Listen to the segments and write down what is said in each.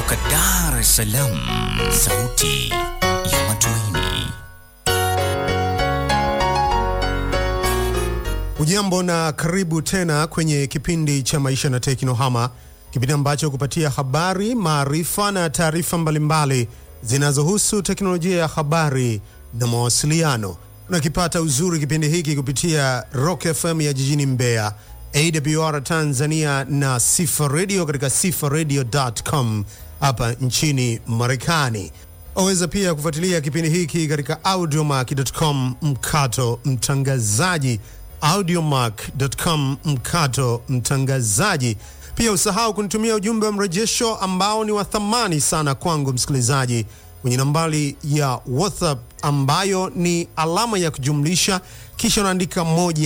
kutoka Dar es Salaam, sauti ya matumaini. Ujambo na karibu tena kwenye kipindi cha Maisha na Teknohama, kipindi ambacho kupatia habari, maarifa na taarifa mbalimbali zinazohusu teknolojia ya habari na mawasiliano. Unakipata uzuri kipindi hiki kupitia Rock FM ya jijini Mbeya, AWR Tanzania na Sifa Radio katika sifaradio.com hapa nchini Marekani. Waweza pia kufuatilia kipindi hiki katika audiomack.com mkato mtangazaji audiomack.com mkato mtangazaji. Pia usahau kunitumia ujumbe wa mrejesho ambao ni wa thamani sana kwangu msikilizaji, kwenye nambari ya WhatsApp ambayo ni alama ya kujumlisha kisha unaandika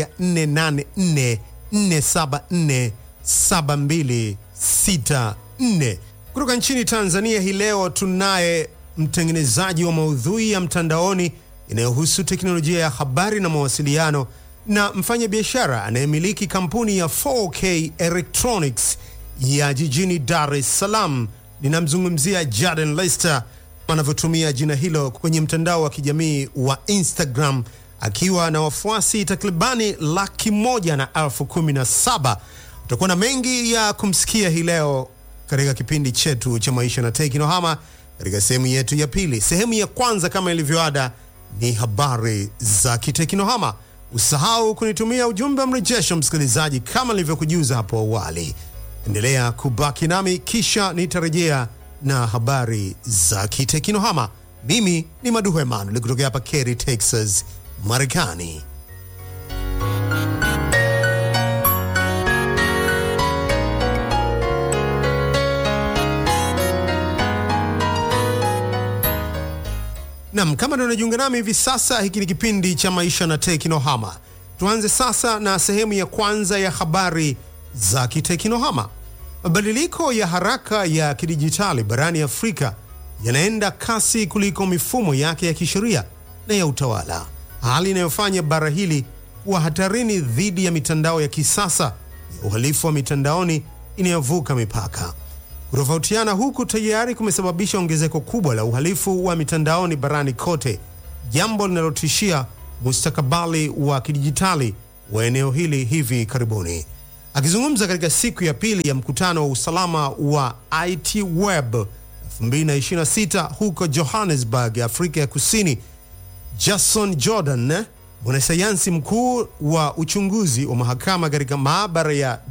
1444747264. Kutoka nchini Tanzania hii leo tunaye mtengenezaji wa maudhui ya mtandaoni inayohusu teknolojia ya habari na mawasiliano na mfanya biashara anayemiliki kampuni ya 4K Electronics ya jijini Dar es Salaam. Ninamzungumzia Jaden Lester anavyotumia jina hilo kwenye mtandao wa kijamii wa Instagram akiwa na wafuasi takribani laki moja na elfu kumi na saba. Utakuwa na mengi ya kumsikia hii leo katika kipindi chetu cha maisha na teknohama katika sehemu yetu ya pili. Sehemu ya kwanza kama ilivyoada ni habari za kiteknohama. Usahau kunitumia ujumbe wa mrejesho msikilizaji, kama nilivyokujuza hapo awali. Endelea kubaki nami, kisha nitarejea na habari za kiteknohama. Mimi ni Maduhu Emanuel kutokea hapa Cary, Texas, Marekani. Nam, kama ndio unajiunga nami hivi sasa, hiki ni kipindi cha maisha na teknohama. Tuanze sasa na sehemu ya kwanza ya habari za kiteknohama. Mabadiliko ya haraka ya kidijitali barani Afrika yanaenda kasi kuliko mifumo yake ya kisheria na ya utawala, hali inayofanya bara hili kuwa hatarini dhidi ya mitandao ya kisasa ya uhalifu wa mitandaoni inayovuka mipaka. Kutofautiana huku tayari kumesababisha ongezeko kubwa la uhalifu wa mitandaoni barani kote, jambo linalotishia mustakabali wa kidijitali wa eneo hili hivi karibuni. Akizungumza katika siku ya pili ya mkutano wa usalama wa IT Web 2026 huko Johannesburg, Afrika ya Kusini, Jason Jordan, mwanasayansi mkuu wa uchunguzi wa mahakama katika maabara ya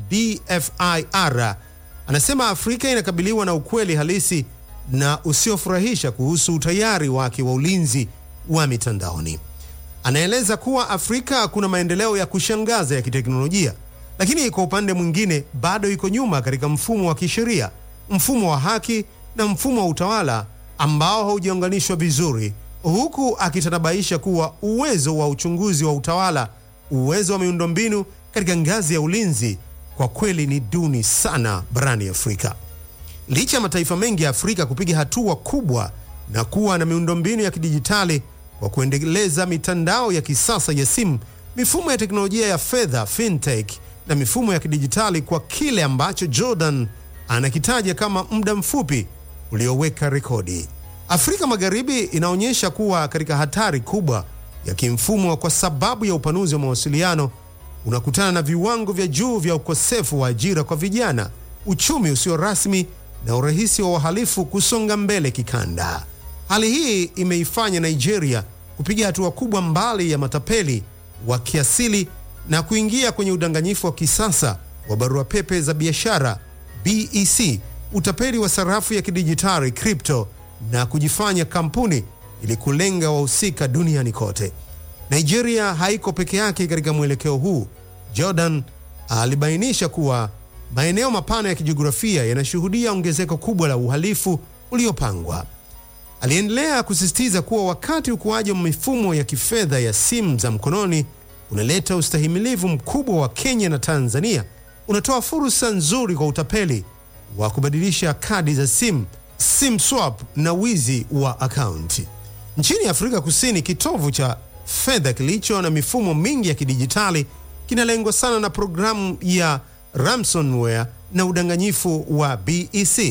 DFIR anasema Afrika inakabiliwa na ukweli halisi na usiofurahisha kuhusu utayari wake wa ulinzi wa mitandaoni. Anaeleza kuwa Afrika kuna maendeleo ya kushangaza ya kiteknolojia, lakini kwa upande mwingine bado iko nyuma katika mfumo wa kisheria, mfumo wa haki na mfumo wa utawala ambao haujaunganishwa vizuri, huku akitanabaisha kuwa uwezo wa uchunguzi wa utawala, uwezo wa miundombinu katika ngazi ya ulinzi kwa kweli ni duni sana barani Afrika. Licha ya mataifa mengi ya Afrika kupiga hatua kubwa na kuwa na miundombinu ya kidijitali kwa kuendeleza mitandao ya kisasa ya simu, mifumo ya teknolojia ya fedha fintech, na mifumo ya kidijitali kwa kile ambacho Jordan anakitaja kama muda mfupi ulioweka rekodi. Afrika Magharibi inaonyesha kuwa katika hatari kubwa ya kimfumo kwa sababu ya upanuzi wa mawasiliano unakutana na viwango vya juu vya ukosefu wa ajira kwa vijana, uchumi usio rasmi na urahisi wa wahalifu kusonga mbele kikanda. Hali hii imeifanya Nigeria kupiga hatua kubwa mbali ya matapeli wa kiasili na kuingia kwenye udanganyifu wa kisasa wa barua pepe za biashara BEC, utapeli wa sarafu ya kidijitali crypto, na kujifanya kampuni ili kulenga wahusika duniani kote. Nigeria haiko peke yake katika mwelekeo huu. Jordan alibainisha kuwa maeneo mapana ya kijiografia yanashuhudia ongezeko kubwa la uhalifu uliopangwa. Aliendelea kusisitiza kuwa wakati ukuaji wa mifumo ya kifedha ya simu za mkononi unaleta ustahimilivu mkubwa wa Kenya na Tanzania, unatoa fursa nzuri kwa utapeli wa kubadilisha kadi za simu, sim swap na wizi wa akaunti. Nchini Afrika Kusini, kitovu cha fedha kilicho na mifumo mingi ya kidijitali kinalengwa sana na programu ya ransomware na udanganyifu wa BEC.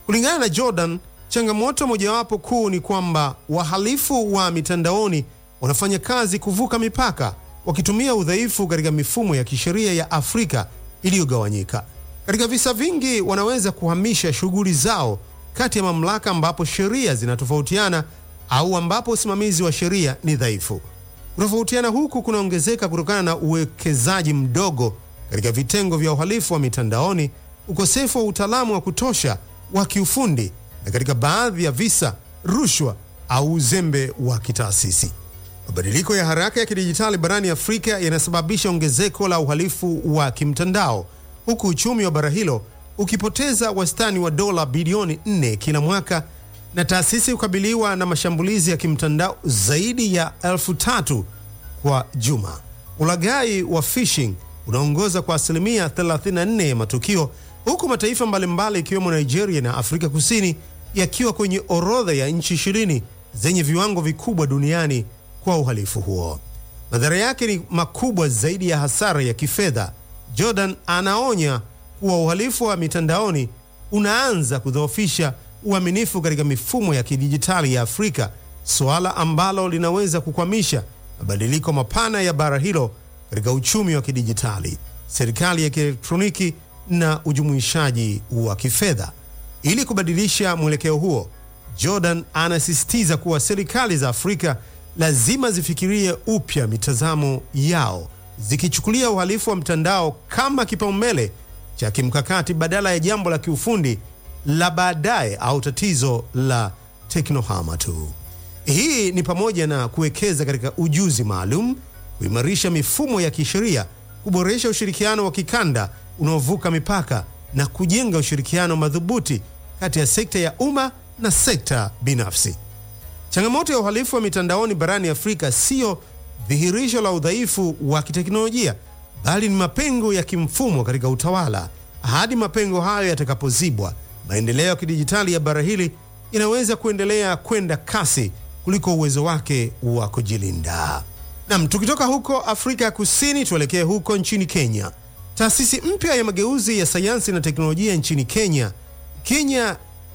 Kulingana na Jordan, changamoto mojawapo kuu ni kwamba wahalifu wa mitandaoni wanafanya kazi kuvuka mipaka wakitumia udhaifu katika mifumo ya kisheria ya Afrika iliyogawanyika. Katika visa vingi, wanaweza kuhamisha shughuli zao kati ya mamlaka ambapo sheria zinatofautiana au ambapo usimamizi wa sheria ni dhaifu. Kutofautiana huku kunaongezeka kutokana na uwekezaji mdogo katika vitengo vya uhalifu wa mitandaoni, ukosefu wa utaalamu wa kutosha wa kiufundi, na katika baadhi ya visa, rushwa au uzembe wa kitaasisi. Mabadiliko ya haraka ya kidijitali barani Afrika yanasababisha ongezeko la uhalifu wa kimtandao, huku uchumi wa bara hilo ukipoteza wastani wa dola bilioni 4 kila mwaka na taasisi kukabiliwa na mashambulizi ya kimtandao zaidi ya elfu tatu kwa juma. Ulaghai wa phishing unaongoza kwa asilimia 34 ya matukio, huku mataifa mbalimbali ikiwemo Nigeria na Afrika Kusini yakiwa kwenye orodha ya nchi ishirini zenye viwango vikubwa duniani kwa uhalifu huo. Madhara yake ni makubwa zaidi ya hasara ya kifedha. Jordan anaonya kuwa uhalifu wa mitandaoni unaanza kudhoofisha uaminifu katika mifumo ya kidijitali ya Afrika, suala ambalo linaweza kukwamisha mabadiliko mapana ya bara hilo katika uchumi wa kidijitali, serikali ya kielektroniki na ujumuishaji wa kifedha. Ili kubadilisha mwelekeo huo, Jordan anasisitiza kuwa serikali za Afrika lazima zifikirie upya mitazamo yao, zikichukulia uhalifu wa mtandao kama kipaumbele cha kimkakati badala ya jambo la kiufundi la baadaye au tatizo la teknohama tu. Hii ni pamoja na kuwekeza katika ujuzi maalum, kuimarisha mifumo ya kisheria, kuboresha ushirikiano wa kikanda unaovuka mipaka na kujenga ushirikiano madhubuti kati ya sekta ya umma na sekta binafsi. Changamoto ya uhalifu wa mitandaoni barani Afrika siyo dhihirisho la udhaifu wa kiteknolojia, bali ni mapengo ya kimfumo katika utawala. Hadi mapengo hayo yatakapozibwa, maendeleo ya kidijitali ya bara hili inaweza kuendelea kwenda kasi kuliko uwezo wake wa kujilinda. Nam, tukitoka huko Afrika ya Kusini tuelekee huko nchini Kenya. Taasisi mpya ya mageuzi ya sayansi na teknolojia nchini Kenya, Kenya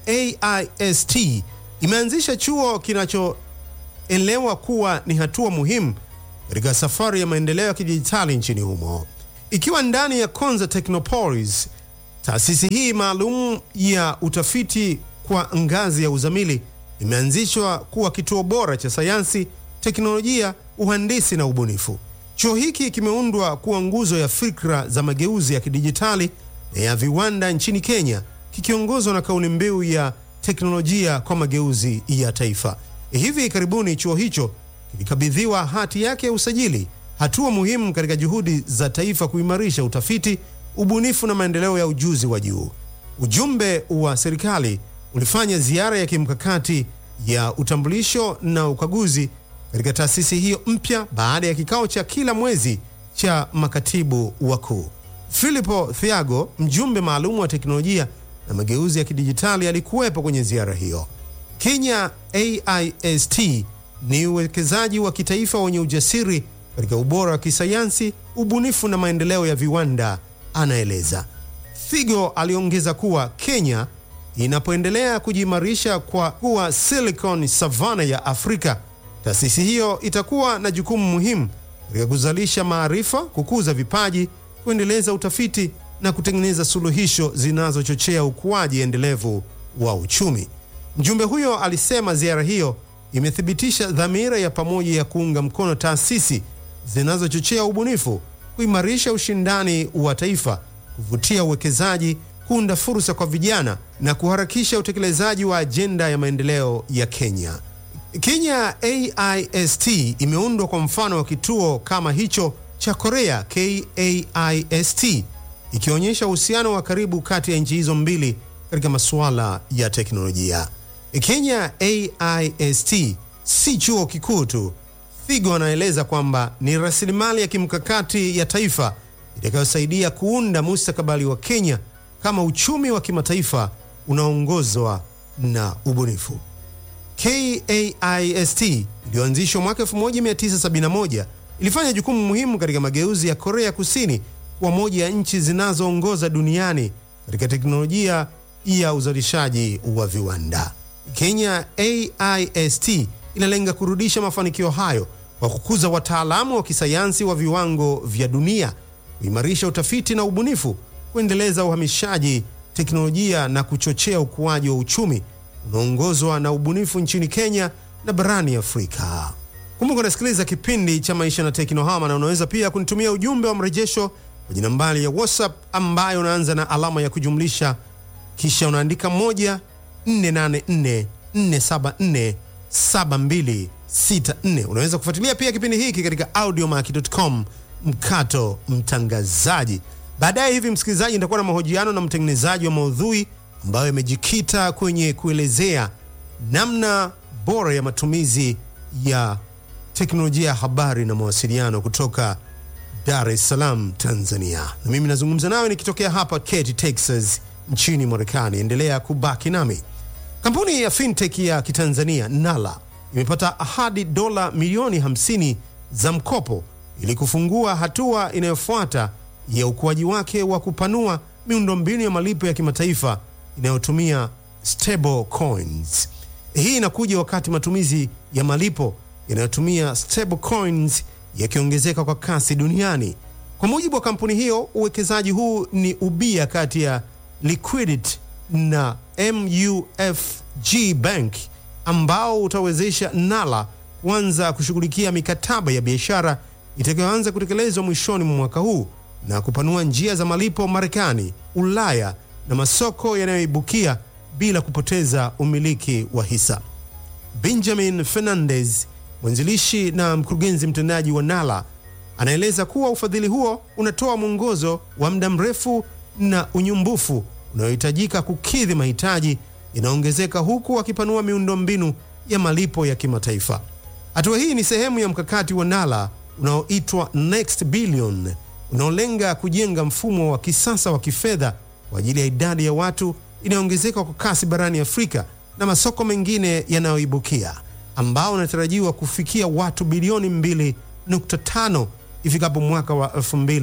AIST, imeanzisha chuo kinachoelewa kuwa ni hatua muhimu katika safari ya maendeleo ya kidijitali nchini humo, ikiwa ndani ya Konza Technopolis. Taasisi hii maalum ya utafiti kwa ngazi ya uzamili imeanzishwa kuwa kituo bora cha sayansi, teknolojia, uhandisi na ubunifu. Chuo hiki kimeundwa kuwa nguzo ya fikra za mageuzi ya kidijitali na ya viwanda nchini Kenya, kikiongozwa na kauli mbiu ya teknolojia kwa mageuzi ya taifa. Hivi karibuni chuo hicho kilikabidhiwa hati yake ya usajili, hatua muhimu katika juhudi za taifa kuimarisha utafiti, ubunifu na maendeleo ya ujuzi wa juu. Ujumbe wa serikali ulifanya ziara ya kimkakati ya utambulisho na ukaguzi katika taasisi hiyo mpya baada ya kikao cha kila mwezi cha makatibu wakuu. Filipo Thiago, mjumbe maalum wa teknolojia na mageuzi ya kidijitali, alikuwepo kwenye ziara hiyo. Kenya AIST ni uwekezaji wa kitaifa wenye ujasiri katika ubora wa kisayansi, ubunifu na maendeleo ya viwanda, anaeleza. Figo aliongeza kuwa Kenya inapoendelea kujiimarisha kwa kuwa Silicon Savannah ya Afrika, taasisi hiyo itakuwa na jukumu muhimu katika kuzalisha maarifa, kukuza vipaji, kuendeleza utafiti na kutengeneza suluhisho zinazochochea ukuaji endelevu wa uchumi. Mjumbe huyo alisema ziara hiyo imethibitisha dhamira ya pamoja ya kuunga mkono taasisi zinazochochea ubunifu, kuimarisha ushindani wa taifa, kuvutia uwekezaji, kuunda fursa kwa vijana na kuharakisha utekelezaji wa ajenda ya maendeleo ya Kenya. Kenya AIST imeundwa kwa mfano wa kituo kama hicho cha Korea KAIST, ikionyesha uhusiano wa karibu kati ya nchi hizo mbili katika masuala ya teknolojia. Kenya AIST si chuo kikuu tu. Figo anaeleza kwamba ni rasilimali ya kimkakati ya taifa itakayosaidia kuunda mustakabali wa Kenya kama uchumi wa kimataifa unaoongozwa na ubunifu. KAIST iliyoanzishwa mwaka 1971 ilifanya jukumu muhimu katika mageuzi ya Korea Kusini kuwa moja ya nchi zinazoongoza duniani katika teknolojia ya uzalishaji wa viwanda. Kenya AIST inalenga kurudisha mafanikio hayo kwa kukuza wataalamu wa kisayansi wa viwango vya dunia, kuimarisha utafiti na ubunifu, kuendeleza uhamishaji teknolojia na kuchochea ukuaji wa uchumi unaoongozwa na ubunifu nchini Kenya na barani Afrika. Kumbuka unasikiliza kipindi cha Maisha na Teknohama, na unaweza pia kunitumia ujumbe wa mrejesho kwenye nambari ya WhatsApp ambayo unaanza na alama ya kujumlisha kisha unaandika 1 484 474 7264. Unaweza kufuatilia pia kipindi hiki katika audiomack.com mkato mtangazaji. Baadaye hivi, msikilizaji, nitakuwa na mahojiano na mtengenezaji wa maudhui ambayo yamejikita kwenye kuelezea namna bora ya matumizi ya teknolojia ya habari na mawasiliano kutoka Dar es Salaam, Tanzania. Na mimi nazungumza nawe nikitokea hapa Katy, Texas nchini Marekani. Endelea kubaki nami. Kampuni ya fintech ya kitanzania Nala imepata ahadi dola milioni 50 za mkopo ili kufungua hatua inayofuata ya ukuaji wake wa kupanua miundombinu ya malipo ya kimataifa inayotumia stable coins. Hii inakuja wakati matumizi ya malipo yanayotumia stable coins yakiongezeka kwa kasi duniani. Kwa mujibu wa kampuni hiyo, uwekezaji huu ni ubia kati ya Liquidity na MUFG Bank ambao utawezesha Nala kuanza kushughulikia mikataba ya biashara itakayoanza kutekelezwa mwishoni mwa mwaka huu na kupanua njia za malipo Marekani, Ulaya na masoko yanayoibukia bila kupoteza umiliki wa hisa. Benjamin Fernandez, mwanzilishi na mkurugenzi mtendaji wa Nala, anaeleza kuwa ufadhili huo unatoa mwongozo wa muda mrefu na unyumbufu unaohitajika kukidhi mahitaji yanaongezeka huku akipanua miundombinu ya malipo ya kimataifa. Hatua hii ni sehemu ya mkakati wa Nala unaoitwa Next Billion unaolenga kujenga mfumo wa kisasa wa kifedha kwa ajili ya idadi ya watu inayoongezeka kwa kasi barani Afrika na masoko mengine yanayoibukia ambao unatarajiwa kufikia watu bilioni 2.5 ifikapo mwaka wa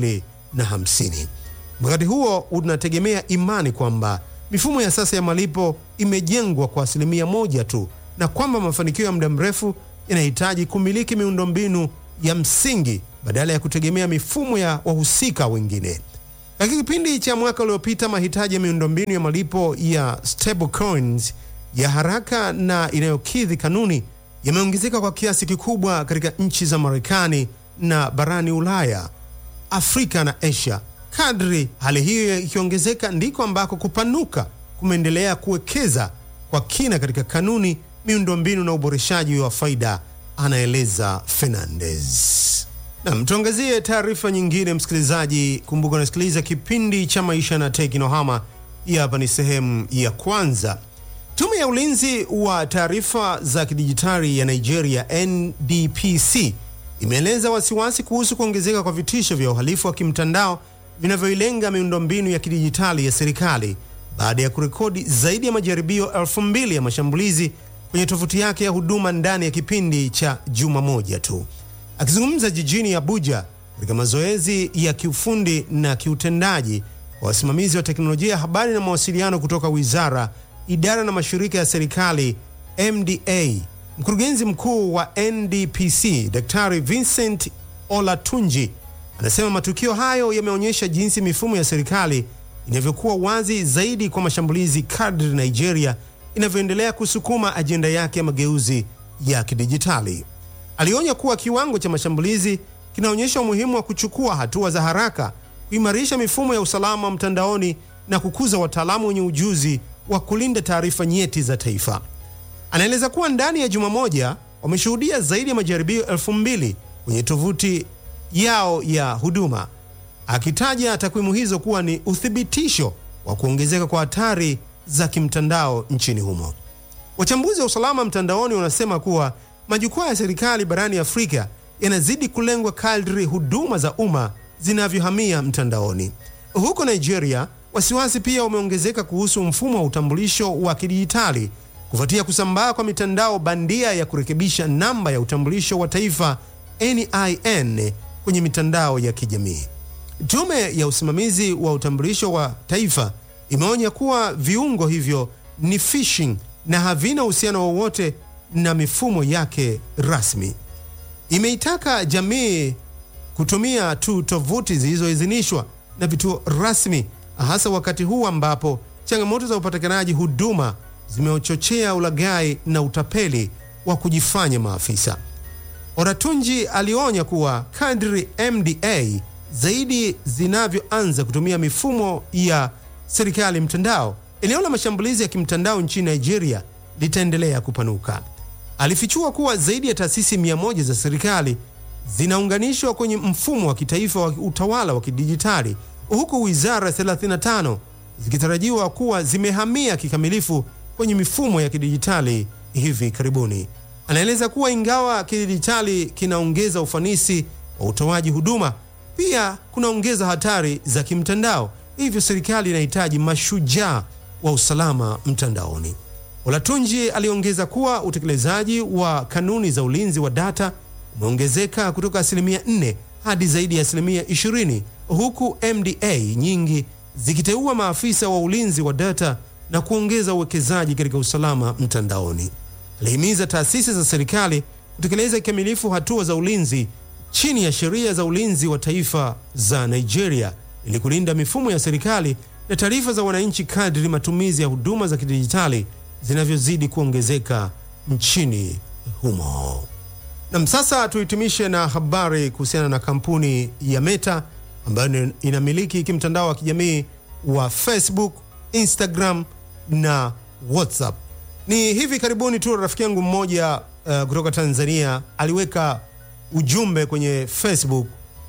2050. Mkakati huo unategemea imani kwamba mifumo ya sasa ya malipo imejengwa kwa asilimia moja tu na kwamba mafanikio ya muda mrefu yanahitaji kumiliki miundombinu ya msingi badala ya kutegemea mifumo ya wahusika wengine. Katika kipindi cha mwaka uliopita, mahitaji ya miundombinu ya malipo ya stablecoins ya haraka na inayokidhi kanuni yameongezeka kwa kiasi kikubwa katika nchi za Marekani na barani Ulaya, Afrika na Asia. Kadri hali hiyo ikiongezeka, ndiko ambako kupanuka kumeendelea kuwekeza kwa kina katika kanuni, miundombinu na uboreshaji wa faida, anaeleza Fernandez. Nam, tuangazie taarifa nyingine, msikilizaji. Kumbuka unasikiliza kipindi cha Maisha na Teknohama. Hii hapa ni sehemu ya kwanza. Tume ya ulinzi wa taarifa za kidijitali ya Nigeria, NDPC, imeeleza wasiwasi kuhusu kuongezeka kwa vitisho vya uhalifu wa kimtandao vinavyoilenga miundombinu ya kidijitali ya serikali baada ya kurekodi zaidi ya majaribio elfu mbili ya mashambulizi kwenye tovuti yake ya huduma ndani ya kipindi cha juma moja tu. Akizungumza jijini Abuja katika mazoezi ya kiufundi na kiutendaji kwa wasimamizi wa teknolojia ya habari na mawasiliano kutoka wizara, idara na mashirika ya serikali MDA, mkurugenzi mkuu wa NDPC Daktari Vincent Olatunji anasema matukio hayo yameonyesha jinsi mifumo ya serikali inavyokuwa wazi zaidi kwa mashambulizi kadri Nigeria inavyoendelea kusukuma ajenda yake ya mageuzi ya kidijitali. Alionya kuwa kiwango cha mashambulizi kinaonyesha umuhimu wa kuchukua hatua za haraka, kuimarisha mifumo ya usalama mtandaoni na kukuza wataalamu wenye ujuzi wa kulinda taarifa nyeti za taifa. Anaeleza kuwa ndani ya juma moja wameshuhudia zaidi ya majaribio elfu mbili kwenye tovuti yao ya huduma, akitaja takwimu hizo kuwa ni uthibitisho wa kuongezeka kwa hatari za kimtandao nchini humo. Wachambuzi wa usalama mtandaoni wanasema kuwa majukwaa ya serikali barani Afrika yanazidi kulengwa kadri huduma za umma zinavyohamia mtandaoni. Huko Nigeria, wasiwasi pia umeongezeka kuhusu mfumo wa utambulisho wa kidijitali kufuatia kusambaa kwa mitandao bandia ya kurekebisha namba ya utambulisho wa taifa NIN kwenye mitandao ya kijamii. Tume ya usimamizi wa utambulisho wa taifa imeonya kuwa viungo hivyo ni phishing na havina uhusiano wowote na mifumo yake rasmi. Imeitaka jamii kutumia tu tovuti zilizoidhinishwa na vituo rasmi, hasa wakati huu ambapo changamoto za upatikanaji huduma zimechochea ulaghai na utapeli wa kujifanya maafisa. Oratunji alionya kuwa kadri MDA zaidi zinavyoanza kutumia mifumo ya serikali mtandao, eneo la mashambulizi ya kimtandao nchini Nigeria litaendelea kupanuka. Alifichua kuwa zaidi ya taasisi mia moja za serikali zinaunganishwa kwenye mfumo wa kitaifa wa utawala wa kidijitali huku wizara 35 zikitarajiwa kuwa zimehamia kikamilifu kwenye mifumo ya kidijitali hivi karibuni. Anaeleza kuwa ingawa kidijitali kinaongeza ufanisi wa utoaji huduma, pia kunaongeza hatari za kimtandao, hivyo serikali inahitaji mashujaa wa usalama mtandaoni. Olatunji aliongeza kuwa utekelezaji wa kanuni za ulinzi wa data umeongezeka kutoka asilimia 4 hadi zaidi ya asilimia 20 huku MDA nyingi zikiteua maafisa wa ulinzi wa data na kuongeza uwekezaji katika usalama mtandaoni. Alihimiza taasisi za serikali kutekeleza kikamilifu hatua za ulinzi chini ya sheria za ulinzi wa taifa za Nigeria ili kulinda mifumo ya serikali na taarifa za wananchi kadri matumizi ya huduma za kidijitali zinavyozidi kuongezeka nchini humo. Nam, sasa tuhitimishe na habari kuhusiana na kampuni ya Meta ambayo inamiliki kimtandao wa kijamii wa Facebook, Instagram na WhatsApp. Ni hivi karibuni tu rafiki yangu mmoja uh, kutoka Tanzania aliweka ujumbe kwenye Facebook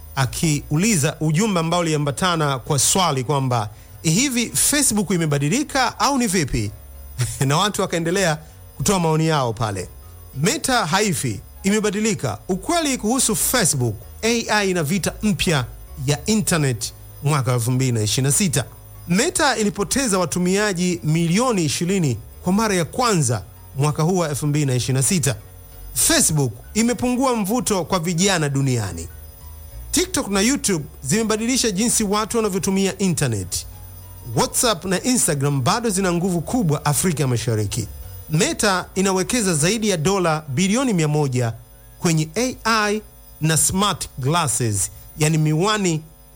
akiuliza ujumbe ambao uliambatana kwa swali kwamba hivi Facebook imebadilika au ni vipi? na watu wakaendelea kutoa maoni yao pale. Meta haifi, imebadilika. Ukweli kuhusu Facebook, AI na vita mpya ya internet mwaka 2026. Meta ilipoteza watumiaji milioni 20 kwa mara ya kwanza mwaka huu wa 2026. Facebook imepungua mvuto kwa vijana duniani. TikTok na YouTube zimebadilisha jinsi watu wanavyotumia internet. WhatsApp na Instagram bado zina nguvu kubwa Afrika Mashariki. Meta inawekeza zaidi ya dola bilioni 100 kwenye AI na smart glasses, yani miwani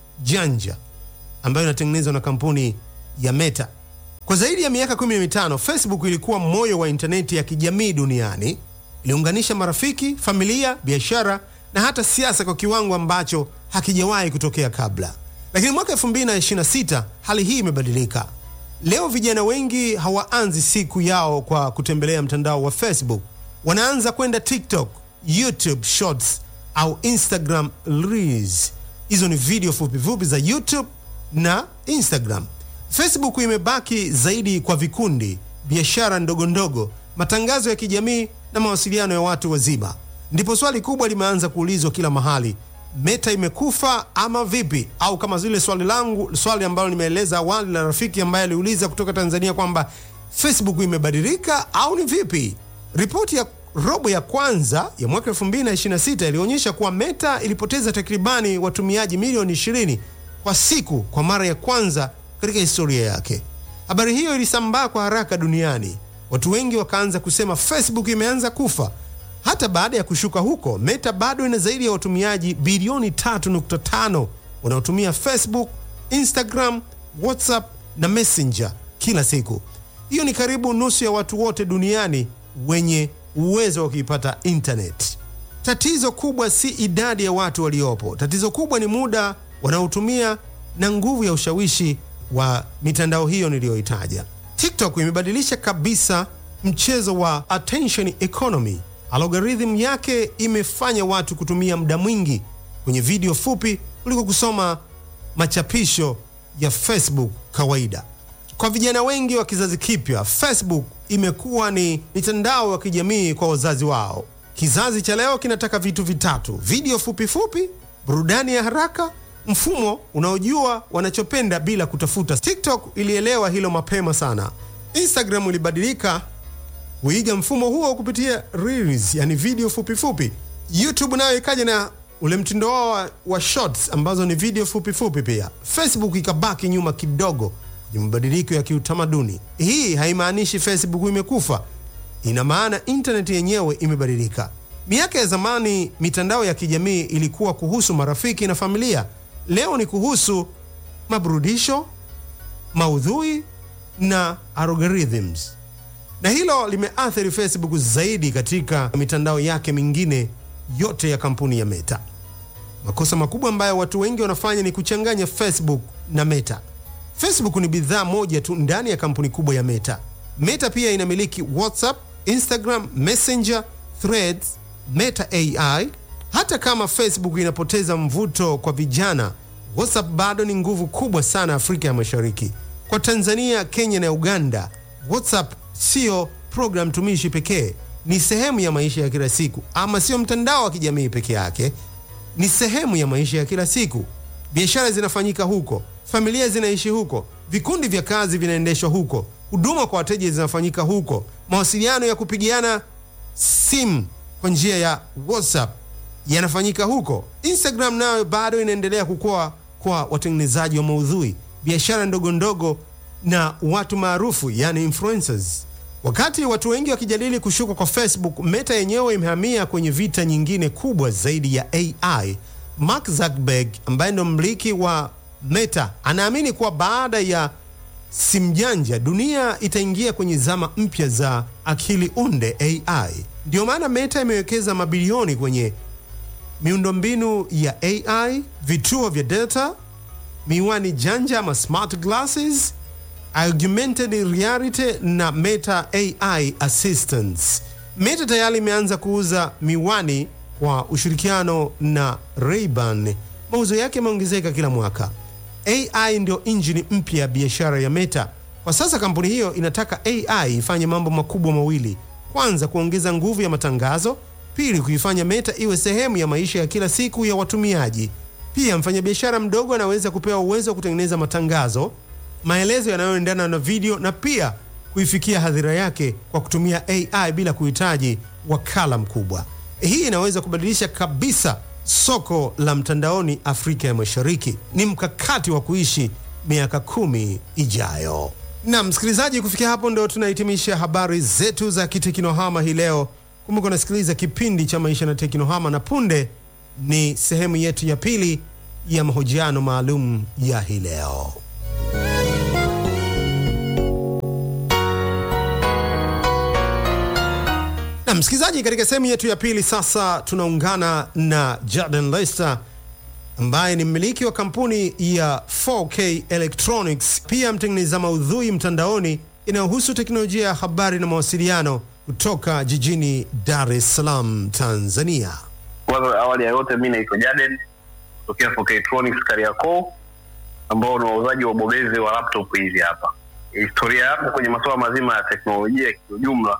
janja ambayo inatengenezwa na kampuni ya Meta. Kwa zaidi ya miaka 15, Facebook ilikuwa moyo wa intaneti ya kijamii duniani. Iliunganisha marafiki, familia, biashara na hata siasa kwa kiwango ambacho hakijawahi kutokea kabla. Lakini mwaka 2026 hali hii imebadilika. Leo vijana wengi hawaanzi siku yao kwa kutembelea mtandao wa Facebook. Wanaanza kwenda TikTok, YouTube Shorts au Instagram Reels. Hizo ni video fupi fupi za YouTube na Instagram. Facebook imebaki zaidi kwa vikundi, biashara ndogo ndogo, matangazo ya kijamii na mawasiliano ya watu wazima. Ndipo swali kubwa limeanza kuulizwa kila mahali, Meta imekufa ama vipi? Au kama zile swali langu, swali ambalo nimeeleza awali la rafiki ambaye aliuliza kutoka Tanzania kwamba Facebook imebadilika au ni vipi? Ripoti ya robo ya kwanza ya mwaka 2026 ilionyesha kuwa Meta ilipoteza takribani watumiaji milioni 20 kwa siku kwa mara ya kwanza katika historia yake. Habari hiyo ilisambaa kwa haraka duniani. Watu wengi wakaanza kusema Facebook imeanza kufa. Hata baada ya kushuka huko, Meta bado ina zaidi ya watumiaji bilioni 3.5 wanaotumia Facebook, Instagram, WhatsApp na Messenger kila siku. Hiyo ni karibu nusu ya watu wote duniani wenye uwezo wa kuipata internet. Tatizo kubwa si idadi ya watu waliopo. Tatizo kubwa ni muda wanaotumia na nguvu ya ushawishi wa mitandao hiyo niliyoitaja. TikTok imebadilisha kabisa mchezo wa attention economy. Algorithm yake imefanya watu kutumia muda mwingi kwenye video fupi kuliko kusoma machapisho ya Facebook kawaida. Kwa vijana wengi wa kizazi kipya, Facebook imekuwa ni mitandao ya kijamii kwa wazazi wao. Kizazi cha leo kinataka vitu vitatu: video fupi fupi, burudani ya haraka, mfumo unaojua wanachopenda bila kutafuta. TikTok ilielewa hilo mapema sana. Instagram ilibadilika kuiga mfumo huo kupitia reels, yani video fupi fupi. YouTube nayo ikaja na ule mtindo wao wa, wa shorts ambazo ni video fupi fupi pia. Facebook ikabaki nyuma kidogo kwenye mabadiliko ya kiutamaduni. Hii haimaanishi Facebook imekufa, ina maana intaneti yenyewe imebadilika. Miaka ya zamani mitandao ya kijamii ilikuwa kuhusu marafiki na familia. Leo ni kuhusu maburudisho, maudhui na algorithms, na hilo limeathiri Facebook zaidi katika mitandao yake mingine yote ya kampuni ya Meta. Makosa makubwa ambayo watu wengi wanafanya ni kuchanganya Facebook na Meta. Facebook ni bidhaa moja tu ndani ya kampuni kubwa ya Meta. Meta pia inamiliki WhatsApp, Instagram, Messenger, Threads, Meta AI. Hata kama Facebook inapoteza mvuto kwa vijana, WhatsApp bado ni nguvu kubwa sana Afrika ya Mashariki. Kwa Tanzania, Kenya na Uganda, WhatsApp sio program tumishi pekee, ni sehemu ya maisha ya kila siku, ama sio mtandao wa kijamii peke yake, ni sehemu ya maisha ya kila siku. Biashara zinafanyika huko, familia zinaishi huko, vikundi vya kazi vinaendeshwa huko, huduma kwa wateja zinafanyika huko, mawasiliano ya kupigiana simu kwa njia ya WhatsApp yanafanyika huko. Instagram nayo bado inaendelea kukua kwa watengenezaji wa maudhui, biashara ndogo ndogo na watu maarufu, yani influencers. Wakati watu wengi wakijadili kushuka kwa Facebook, Meta yenyewe imehamia kwenye vita nyingine kubwa zaidi ya AI. Mark Zuckerberg ambaye ndo mmiliki wa Meta anaamini kuwa baada ya simu janja dunia itaingia kwenye zama mpya za akili unde AI. Ndiyo maana Meta imewekeza mabilioni kwenye miundombinu ya AI, vituo vya data, miwani janja ama smart glasses, augmented reality na Meta AI assistants. Meta tayari imeanza kuuza miwani kwa ushirikiano na Ray-Ban. Mauzo yake yameongezeka kila mwaka. AI ndio injini mpya ya biashara ya Meta. Kwa sasa kampuni hiyo inataka AI ifanye mambo makubwa mawili: kwanza, kuongeza nguvu ya matangazo; pili, kuifanya Meta iwe sehemu ya maisha ya kila siku ya watumiaji. Pia mfanyabiashara mdogo anaweza kupewa uwezo wa kutengeneza matangazo, maelezo yanayoendana na video, na pia kuifikia hadhira yake kwa kutumia AI bila kuhitaji wakala mkubwa. Hii inaweza kubadilisha kabisa soko la mtandaoni Afrika ya Mashariki. Ni mkakati wa kuishi miaka kumi ijayo. Na msikilizaji, kufikia hapo ndo tunahitimisha habari zetu za kiteknohama hii leo. Kumbuka unasikiliza kipindi cha maisha na teknohama, na punde ni sehemu yetu ya pili ya mahojiano maalum ya hii leo. Na msikilizaji, katika sehemu yetu ya pili sasa tunaungana na Jordan Lester ambaye ni mmiliki wa kampuni ya 4K Electronics, pia mtengeneza maudhui mtandaoni inayohusu teknolojia ya habari na mawasiliano kutoka jijini Dar es Salaam, Tanzania. Kwanza awali ya yote, mi naitwa Jaden kutokea 4K Electronics Kariakoo, ambao ni wauzaji wa ubobezi wa laptop hizi hapa. Historia yako kwenye masuala mazima ya teknolojia kiujumla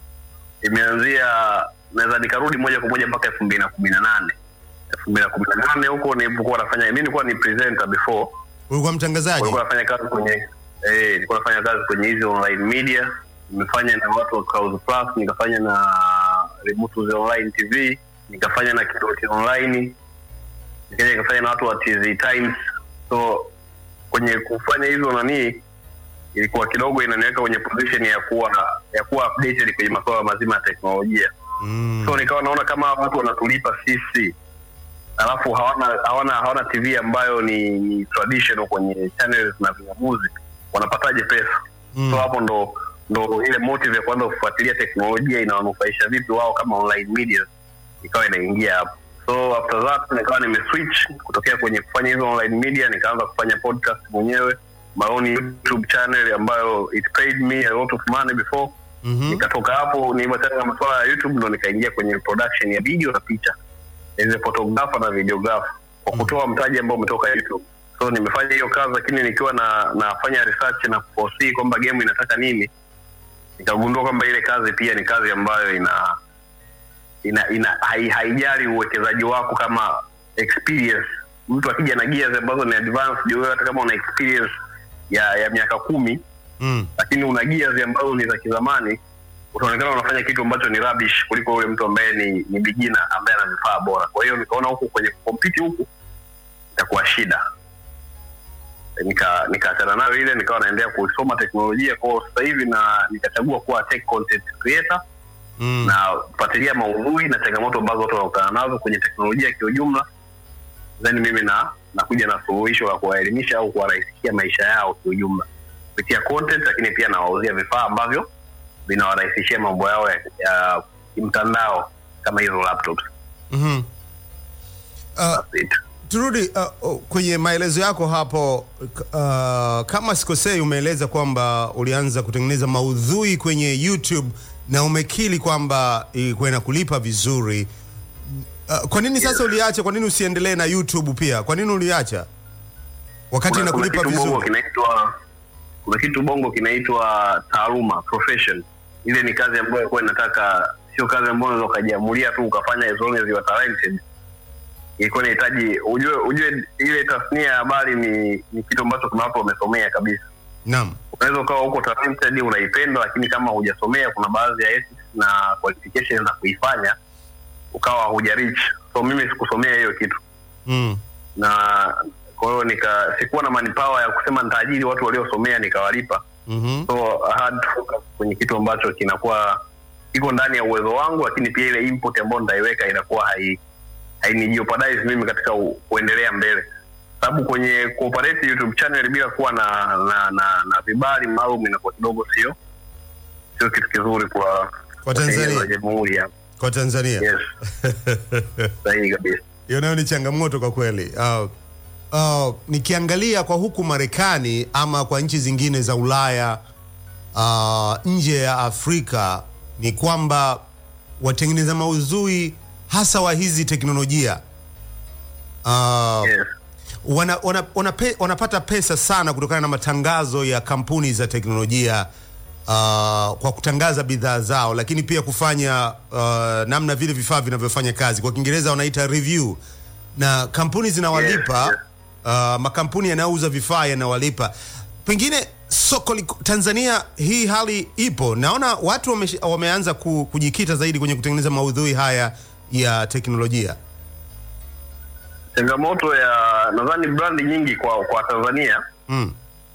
imeanzia, naweza nikarudi moja kwa moja mpaka elfu mbili na kumi na nane elfu mbili na kumi na nane huko nilipokuwa nafanya, mi nilikuwa ni presenter before, Ulikuwa mtangazaji? nilikuwa nafanya kazi kwenye eh, nilikuwa nafanya kazi kwenye hizi online media. Nimefanya na watu wa Clouds Plus, nikafanya na Remote Online TV, nikafanya na Kidoti Online, nikaja nikafanya na watu wa TZ Times. So kwenye kufanya hizo nanii ilikuwa kidogo inaniweka kwenye position ya kuwa ya kuwa updated kwenye masuala mazima ya teknolojia. Mm. So nikawa naona kama watu wanatulipa sisi alafu hawana hawana hawana TV ambayo ni, ni traditional kwenye channels na vingamuzi, wanapataje pesa? Mm. So hapo ndo ndo ile motive ya kuanza kufuatilia teknolojia inawanufaisha vipi wao kama online media, ikawa inaingia hapo. So after that nikawa nimeswitch kutokea kwenye kufanya hizo online media, nikaanza kufanya podcast mwenyewe, my own YouTube channel ambayo it paid me a lot of money before Mhm. nikatoka hapo nilivyotaka na masuala ya YouTube ndo nikaingia kwenye production ya video na picha as a photographer na videographer kwa kutoa mtaji ambao umetoka YouTube. So nimefanya hiyo kazi, lakini nikiwa na nafanya research na kuforesee kwamba game inataka nini, nikagundua kwamba ile kazi pia ni kazi ambayo ina ina, ina hai, haijali uwekezaji wako kama experience. Mtu akija na gears ambazo ni advanced, wewe hata kama una experience ya ya miaka kumi Mm. lakini una gears ambazo ni za kizamani, utaonekana unafanya kitu ambacho ni rubbish kuliko yule mtu ambaye ni, ni beginner ambaye ana vifaa bora. Kwa hiyo nikaona huku kwenye compete huku itakuwa shida. nika nikaachana nayo ile nikawa naendelea kusoma teknolojia kwao sasa hivi na nikachagua kuwa tech content creator Mm. na kufuatilia maudhui na changamoto ambazo watu wanakutana nazo kwenye teknolojia kiujumla then mimi na nakuja na suluhisho la kuwaelimisha au kuwarahisishia maisha yao kiujumla kupitia content lakini pia nawauzia vifaa ambavyo vinawarahisishia mambo yao ya, ya mtandao kama hizo laptops Mhm. Uh, That's it. turudi uh, uh, kwenye maelezo yako hapo uh, kama sikosei umeeleza kwamba ulianza kutengeneza maudhui kwenye youtube na umekili kwamba ilikuwa inakulipa vizuri uh, kwa nini sasa uliacha kwa nini usiendelee na youtube pia kwa nini uliacha wakati kuna, kuna inakulipa kitu bongo vizuri kinaitwa kuna kitu bongo kinaitwa taaluma profession ile ni kazi ambayo ilikuwa inataka sio kazi ambayo unaweza ukajiamulia tu ukafanya as long as you are talented ilikuwa inahitaji ujue ujue ile tasnia ya habari ni, ni kitu ambacho kuna watu wamesomea kabisa naam unaweza ukawa huko talented unaipenda lakini kama hujasomea kuna baadhi ya ethics na qualifications za kuifanya ukawa hujarich so mimi sikusomea hiyo kitu mm. na kwa hiyo nika sikuwa na manpower ya kusema nitaajiri watu waliosomea nikawalipa mm-hmm. so I had to focus kwenye kitu ambacho kinakuwa iko ndani ya uwezo wangu lakini pia ile input ambayo nitaiweka inakuwa hai hainijeopardize mimi katika u, kuendelea mbele sababu kwenye kuoperate youtube channel bila kuwa na na na, na vibali maalum inakuwa kidogo sio sio kitu kizuri kwa Kwa Tanzania. kwa jamhuri ya kwa tanzania yes sahihi kabisa hiyo nayo ni changamoto kwa kweli uh, uh, nikiangalia kwa huku marekani ama kwa nchi zingine za ulaya uh, nje ya afrika ni kwamba watengeneza maudhui hasa wa hizi teknolojia uh, yes wana, wana, wana pe, wanapata pesa sana kutokana na matangazo ya kampuni za teknolojia uh, kwa kutangaza bidhaa zao, lakini pia kufanya uh, namna vile vifaa vinavyofanya kazi, kwa Kiingereza wanaita review, na kampuni zinawalipa Yes, yes. Uh, makampuni yanayouza vifaa yanawalipa. Pengine soko liko, Tanzania hii hali ipo, naona watu wame, wameanza ku, kujikita zaidi kwenye kutengeneza maudhui haya ya teknolojia. changamoto ya nadhani brandi nyingi kwa kwa tanzania Mm.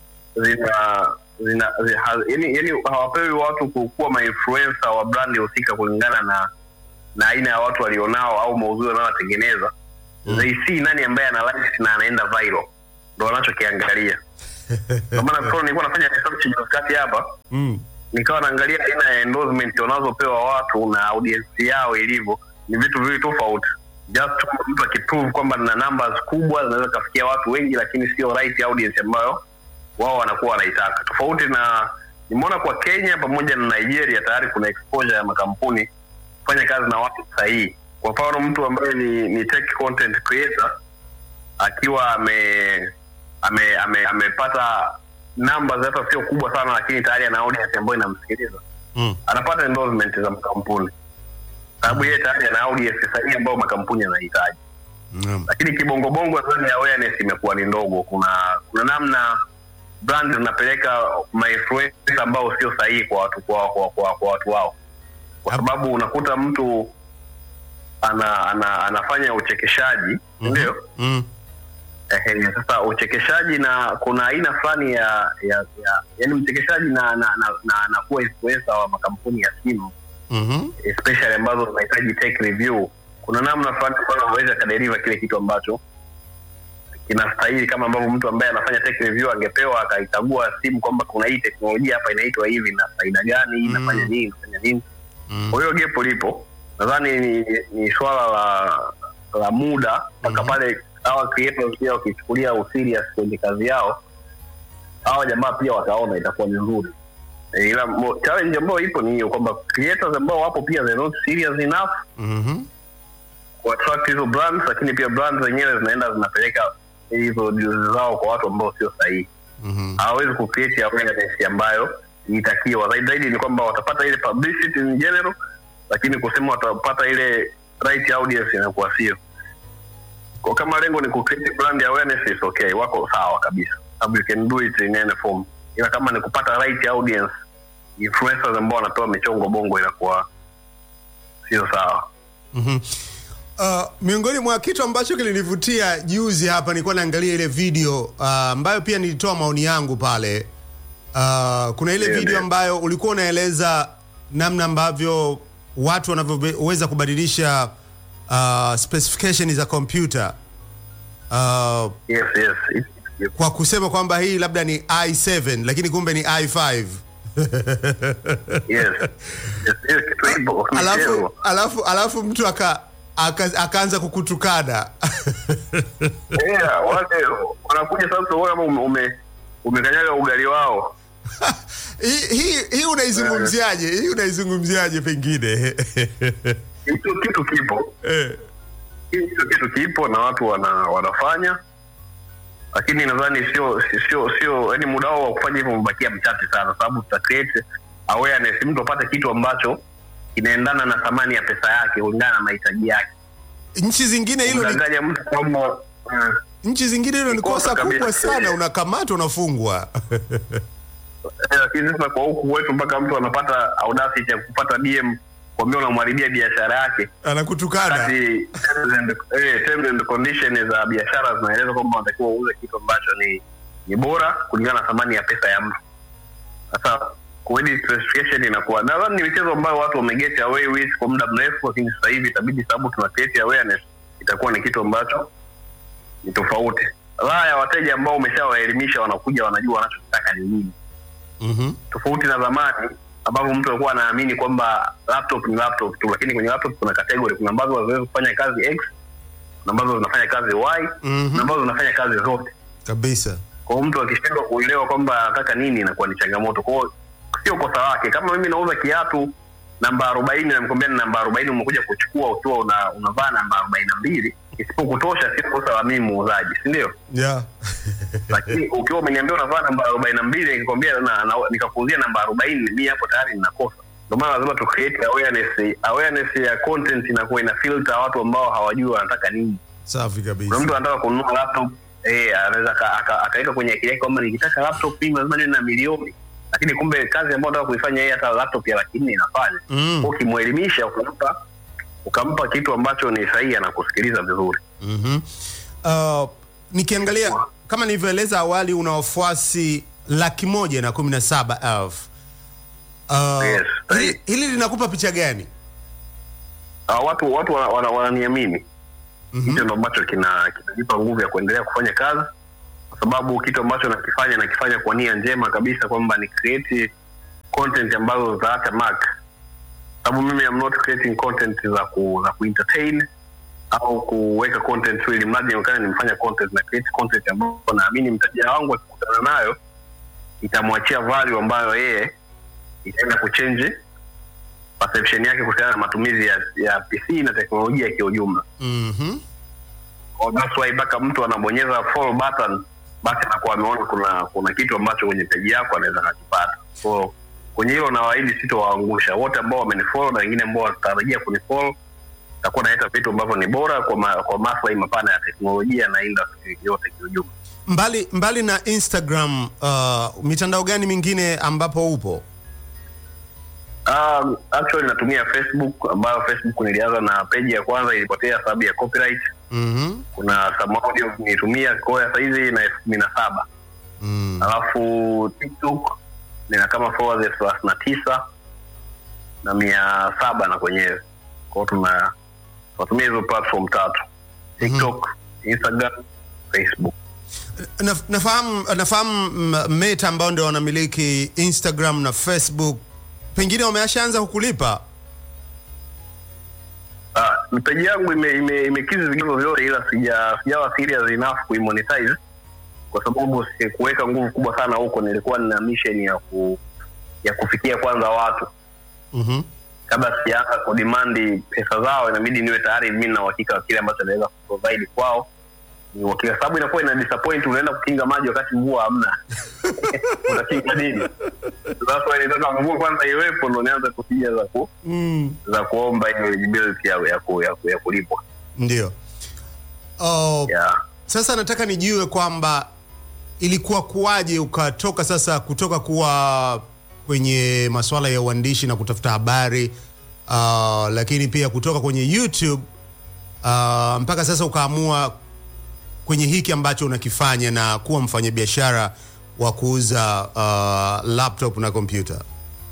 zina zina zi- ha- yani yani hawapewi watu ku- kuwa mainfluencer wa brandi husika kulingana na na aina ya watu walionao au maudhui wanayotengeneza mm. they see nani ambaye ana likes na anaenda viral ndo wanachokiangalia ndio maana kwa nilikuwa nafanya research juzi hapa Mm. nikawa naangalia aina ya endorsement wanazopewa watu na audience yao ilivyo ni vitu viwili tofauti just tu mtu akiprove kwamba na numbers kubwa zinaweza kafikia watu wengi lakini sio right audience ambayo wao wanakuwa wanaitaka tofauti na nimeona kwa kenya pamoja na nigeria tayari kuna exposure ya makampuni kufanya kazi na watu sahihi kwa mfano mtu ambaye ni, ni tech content creator akiwa ame ame ame- amepata numbers hata sio kubwa sana lakini tayari ana audience ambayo inamsikiliza Mm. anapata endorsement za makampuni sababu yeye tayari ana audience sahihi ambayo makampuni yanahitaji Mm. lakini kibongobongo nadhani awareness imekuwa ni ndogo kuna kuna namna brand zinapeleka mainfluencer ambao sio sahihi kwa watu kwa, kwa, kwa, kwa watu wao kwa Hap- sababu unakuta mtu ana, ana anafanya uchekeshaji Mhm. ndio Mm. Ehe, sasa uchekeshaji na kuna aina fulani ya, ya, ya yani mchekeshaji na na, na, na, na kuwa influencer wa makampuni ya simu Mhm. especially ambazo zinahitaji tech review kuna namna fulani ambayo anaweza kaderiva kile kitu ambacho kinastahili kama ambavyo mtu ambaye anafanya tech review angepewa akaikagua simu kwamba kuna hii teknolojia hapa inaitwa hivi na faida gani Mm. inafanya nini inafanya nini Mm. kwa hiyo gepo lipo nadhani ni, ni swala la la muda mpaka Mhm. pale hawa creators pia wakichukulia userious kwenye kazi yao hawa jamaa pia wataona itakuwa ni nzuri Eh, ila mo- challenge ambayo ipo ni hiyo kwamba creators ambao wapo pia they're not serious enough Mhm. kuattract hizo brands lakini pia brands zenyewe zinaenda zinapeleka hizo deals zao kwa watu ambao sio sahihi Mhm. hawawezi kucreate awareness ambayo itakiwa zaidi zaidi ni kwamba watapata ile publicity in general lakini kusema watapata ile right audience inakuwa sio kwa kama lengo ni kucreate brand awareness is okay wako sawa kabisa sababu you can do it in any form ila kama ni kupata right audience influencers ambao wanapewa michongo bongo inakuwa sio sawa Mhm. Uh, miongoni mwa kitu ambacho kilinivutia juzi hapa nilikuwa naangalia ile video uh, ambayo pia nilitoa maoni yangu pale. Uh, kuna ile Ndio, video ndio. ambayo ulikuwa unaeleza namna ambavyo watu wanavyoweza kubadilisha uh, specification za kompyuta uh, yes yes It- it- kwa kusema kwamba hii labda ni i7 lakini kumbe ni i5 yes yes hiyo kitu ipo alafu, michezo. alafu, alafu mtu aka, aka, akaanza kukutukana yeah wale wanakuja sasa wewe kama ume- ume umekanyaga ugali wao hii hii hii unaizungumziaje hii unaizungumziaje pengine hicho kitu kipo Eh, hicho kitu kipo na watu wana, wanafanya lakini nadhani sio sio sio yani muda wao wa kufanya hivyo umebakia mchache sana sababu tuta create awareness mtu apate kitu ambacho kinaendana na thamani ya pesa yake kulingana na mahitaji yake nchi zingine hilo ni, mdanganya mtu kwamba mm, nchi zingine hilo ni Ni kosa kosa kubwa kabisa. sana unakamatwa unafungwa eh, lakini sasa kwa huku wetu mpaka mtu anapata audacity ya kupata DM kwambia unamharibia biashara yake anakutukana wakati terms and, eh, terms and conditions za biashara zinaeleza kwamba unatakiwa uuze kitu ambacho ni ni bora kulingana na thamani ya pesa ya mtu sasa kuedi specification inakuwa nadhani ni michezo ambayo watu wameget away with kwa muda mrefu lakini sasa hivi itabidi sababu tuna create awareness itakuwa ni kitu ambacho ni tofauti raha ya wateja ambao umeshawaelimisha wanakuja wanajua wanachotaka ni nini Mhm. tofauti na zamani ambapo mtu alikuwa anaamini kwamba laptop ni laptop tu lakini kwenye laptop kuna category kuna ambazo haziwezi kufanya kazi x kuna ambazo zinafanya kazi y Mhm. na ambazo zinafanya kazi zote kabisa kwa hiyo mtu akishindwa kuelewa kwamba anataka nini inakuwa ni changamoto kwa hiyo sio kosa lake kama mimi nauza kiatu namba arobaini namkwambia ni namba arobaini umekuja kuchukua ukiwa una, unavaa namba arobaini na mbili isipokutosha sio kosa la mimi muuzaji si ndio yeah. lakini ukiwa umeniambia unavaa namba arobaini na mbili nikikwambia na, na, nikakuuzia namba arobaini mi hapo tayari ninakosa ndio maana lazima tu create awareness awareness ya content inakuwa ina filter watu ambao hawajui wanataka nini safi kuna kabisa mtu anataka kununua laptop eh anaweza aka- aka- akaweka kwenye akili yake kwamba nikitaka laptop mimi lazima niwe na milioni lakini kumbe kazi ambayo nataka kuifanya yeye hata laptop ya laki nne inafanya Mm. Kwa ukimwelimisha ukampa ukampa kitu ambacho ni sahihi anakusikiliza vizuri Mhm. Uh, nikiangalia kama nilivyoeleza awali una wafuasi laki moja na kumi na saba elfu uh, Yes. hili, hili linakupa picha gani uh, watu watu wana- wana- wananiamini Mhm. hicho ndo ambacho kina kinanipa nguvu ya kuendelea kufanya kazi kwa sababu kitu ambacho nakifanya nakifanya kwa nia njema kabisa kwamba ni create content ambazo zitaacha mark sababu mimi am not creating content za ku za kuentertain au kuweka content tu ili mradi nionekane nimefanya content na create content ambayo naamini mteja wangu akikutana nayo itamwachia value ambayo yeye itaenda kuchange perception yake kuhusiana na matumizi ya, ya PC na teknolojia kiujumla. Mhm. Kwa that's why mpaka mtu anabonyeza follow button basi anakuwa ameona kuna kuna kitu ambacho kwenye peji yako anaweza kakipata. So kwenye hilo nawaahidi sitowaangusha wote ambao wamenifollow na wengine ambao watatarajia kunifollow. Takuwa naleta vitu ambavyo ni bora kwa ma, kwa maslahi mapana ya teknolojia na industry yote kiujumla. mbali mbali na instagram uh, mitandao gani mingine ambapo upo Um, actually natumia Facebook ambayo Facebook nilianza na peji ya kwanza ilipotea sababu ya copyright. Mhm. Kuna some audio nilitumia kwa ya saizi na elfu kumi na saba Mm. alafu tiktok nina kama followers elfu thelathini na tisa na mia saba na kwenyewe kwao tuna tunatumia hizo platform tatu tiktok instagram facebook Na, nafahamu nafahamu mm, meta ambao ndio wanamiliki instagram na facebook pengine wameashaanza kukulipa Ah, mteja yangu imekizi ime, imekizi vigezo vyote ila sija sijawa serious enough kuimonetize kwa sababu sikuweka nguvu kubwa sana huko nilikuwa nina mission ya ku, ya kufikia kwanza watu Mhm. kabla sijaanza kudimandi pesa zao inabidi niwe tayari mi na uhakika wa kile ambacho naweza kuprovide kwao ni uhakika sababu inakuwa ina disappoint unaenda kukinga maji wakati mvua hamna utakinga nini sasa nitaka mvua kwanza iwepo ndo nianze kupiga za ku, Mm. za kuomba hiyo eligibility ya, ya, ku, ya, ku, ya kulipwa ndio oh, yeah. sasa nataka nijue kwamba ilikuwa kuwaje ukatoka sasa kutoka kuwa kwenye masuala ya uandishi na kutafuta habari uh, lakini pia kutoka kwenye youtube uh, mpaka sasa ukaamua kwenye hiki ambacho unakifanya na kuwa mfanyabiashara wa kuuza uh, laptop na kompyuta?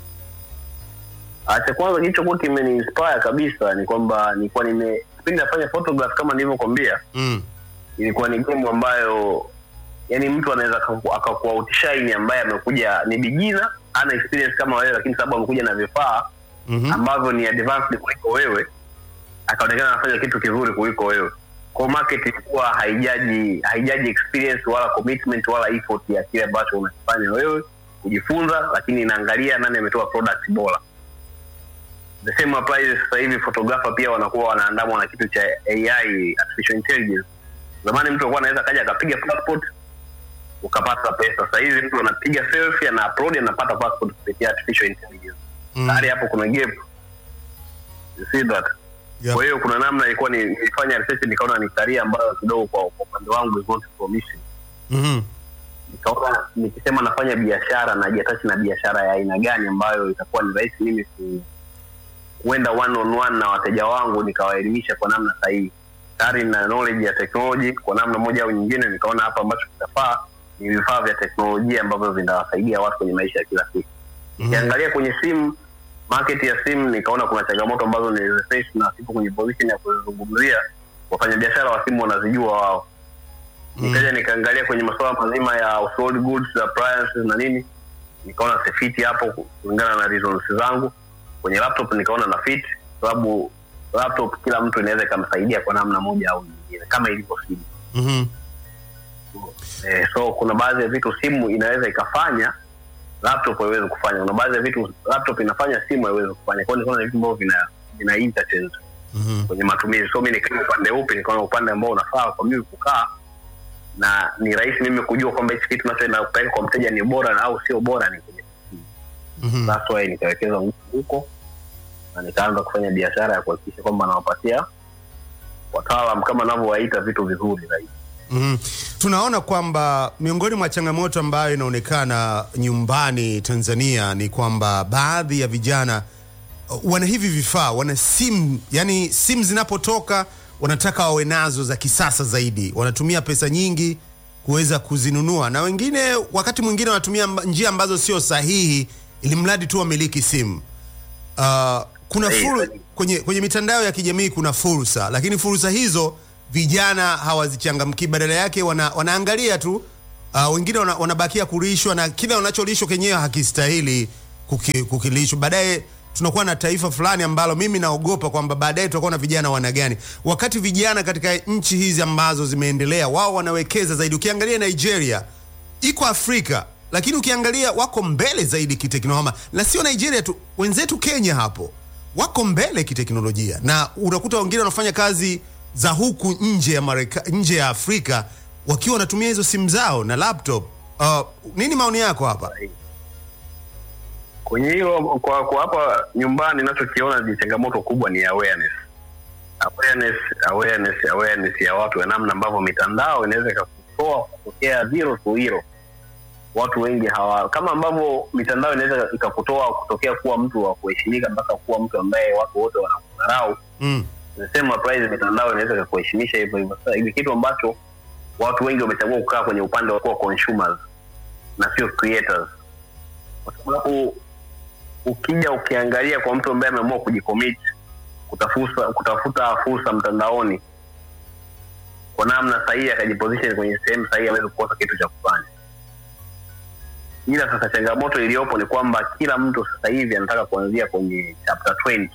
Ah, cha kwanza kilichokuwa kimeniinspire kabisa ni kwamba nilikuwa nime kipindi nafanya photograph kama nilivyokwambia Mm. ilikuwa ni game ambayo yani mtu anaweza akaku- akakuwa outshined ambaye amekuja ni beginner ana experience kama wewe lakini sababu amekuja na vifaa Mhm. ambavyo ni advanced kuliko wewe akaonekana anafanya kitu kizuri kuliko wewe kwa market ilikuwa haijaji haijaji experience wala commitment wala effort ya kile ambacho unakifanya wewe kujifunza lakini inaangalia nani ametoa product bora the same applies sasa hivi photographer pia wanakuwa wanaandamwa na kitu cha AI artificial intelligence zamani mtu alikuwa anaweza kaja akapiga passport ukapata pesa sasa hivi mtu anapiga selfie ana upload anapata passport kupitia artificial intelligence Mm. tayari hapo kuna gap you see that Yep. kwa hiyo kuna namna ilikuwa ni- nilifanya research nikaona ni career ambayo kidogo kwa kwa upande wangu is not promising Mhm. nikaona nikisema nafanya biashara najiatachi na biashara ya aina gani ambayo itakuwa ni rahisi mimi ku, kuenda one on one na wateja wangu nikawaelimisha kwa namna sahihi tayari na knowledge ya technology kwa namna moja au nyingine nikaona hapa ambacho kitafaa ni vifaa vya teknolojia ambavyo vinawasaidia watu kwenye maisha ya kila siku Mhm. ukiangalia kwenye simu market ya simu nikaona kuna changamoto ambazo niliziface na sipo kwenye position ya kuzungumzia wafanyabiashara wa simu wanazijua wao nikaja nikaangalia kwenye masuala mazima ya household goods appliances na nini nikaona sifiti hapo kulingana na reasons zangu kwenye laptop nikaona na fit sababu laptop kila mtu inaweza ikamsaidia kwa namna moja au nyingine kama ilivyo simu Mhm. eh, so kuna baadhi ya vitu simu inaweza ikafanya laptop haiwezi kufanya kuna baadhi ya vitu laptop inafanya simu haiwezi kufanya kwa hiyo nikaona ni vitu ambavyo vina vina interchange Mhm. kwenye matumizi so mi nikawa upande upi nikaona upande ambao unafaa kwa mimi kukaa na ni rahisi mimi kujua kwamba hichi kitu nachoenda kupeleka kwa mteja ni bora na au sio bora ni kwenye Mhm. that's why nikawekeza nguvu huko na nikaanza kufanya biashara ya kuhakikisha kwamba nawapatia wataalam kama navyowaita vitu vizuri zaidi Mhm. Tunaona kwamba miongoni mwa changamoto ambayo inaonekana nyumbani Tanzania ni kwamba baadhi ya vijana uh, wana hivi vifaa, wana simu, yani simu zinapotoka wanataka wawe nazo za kisasa zaidi, wanatumia pesa nyingi kuweza kuzinunua, na wengine wakati mwingine wanatumia mba- njia ambazo sio sahihi, ili mradi tu wamiliki simu. Uh, kuna Sahihi, fur, sahihi. kwenye, kwenye mitandao ya kijamii kuna fursa, lakini fursa hizo vijana hawazichangamki, badala yake wana, wanaangalia tu uh, wengine wana, wanabakia kulishwa na kile wanacholishwa kenyewe hakistahili kuki, kukilishwa. Baadaye tunakuwa na taifa fulani ambalo mimi naogopa kwamba baadaye tutakuwa na vijana wana gani, wakati vijana katika nchi hizi ambazo zimeendelea wao wanawekeza zaidi. Ukiangalia Nigeria iko Afrika, lakini ukiangalia wako mbele zaidi kiteknolojia, na sio Nigeria tu, wenzetu Kenya hapo wako mbele kiteknolojia, na unakuta wengine wanafanya kazi za huku nje ya Mareka, nje ya Afrika wakiwa wanatumia hizo simu zao na laptop. Uh, nini maoni yako hapa? kwenye hilo kwa, kwa hapa nyumbani nachokiona ni changamoto kubwa ni awareness awareness awareness awareness ya watu ya namna ambavyo mitandao inaweza ikakutoa kutokea zero to hero watu wengi hawa kama ambavyo mitandao inaweza ikakutoa kutokea kuwa mtu wa kuheshimika mpaka kuwa mtu ambaye watu wote wanakudharau Mm. the same applies mitandao inaweza ikakuheshimisha hivyo hivyo sasa ni kitu ambacho watu wengi wamechagua kukaa kwenye upande wa kuwa consumers na sio creators kwa sababu ukija ukiangalia kwa mtu ambaye ameamua kujicommit kutafuta kutafuta fursa mtandaoni kwa namna sahihi akajiposition kwenye sehemu sahihi aweze kukosa kitu cha kufanya ila sasa changamoto iliyopo ni kwamba kila mtu sasa hivi anataka kuanzia kwenye chapter 20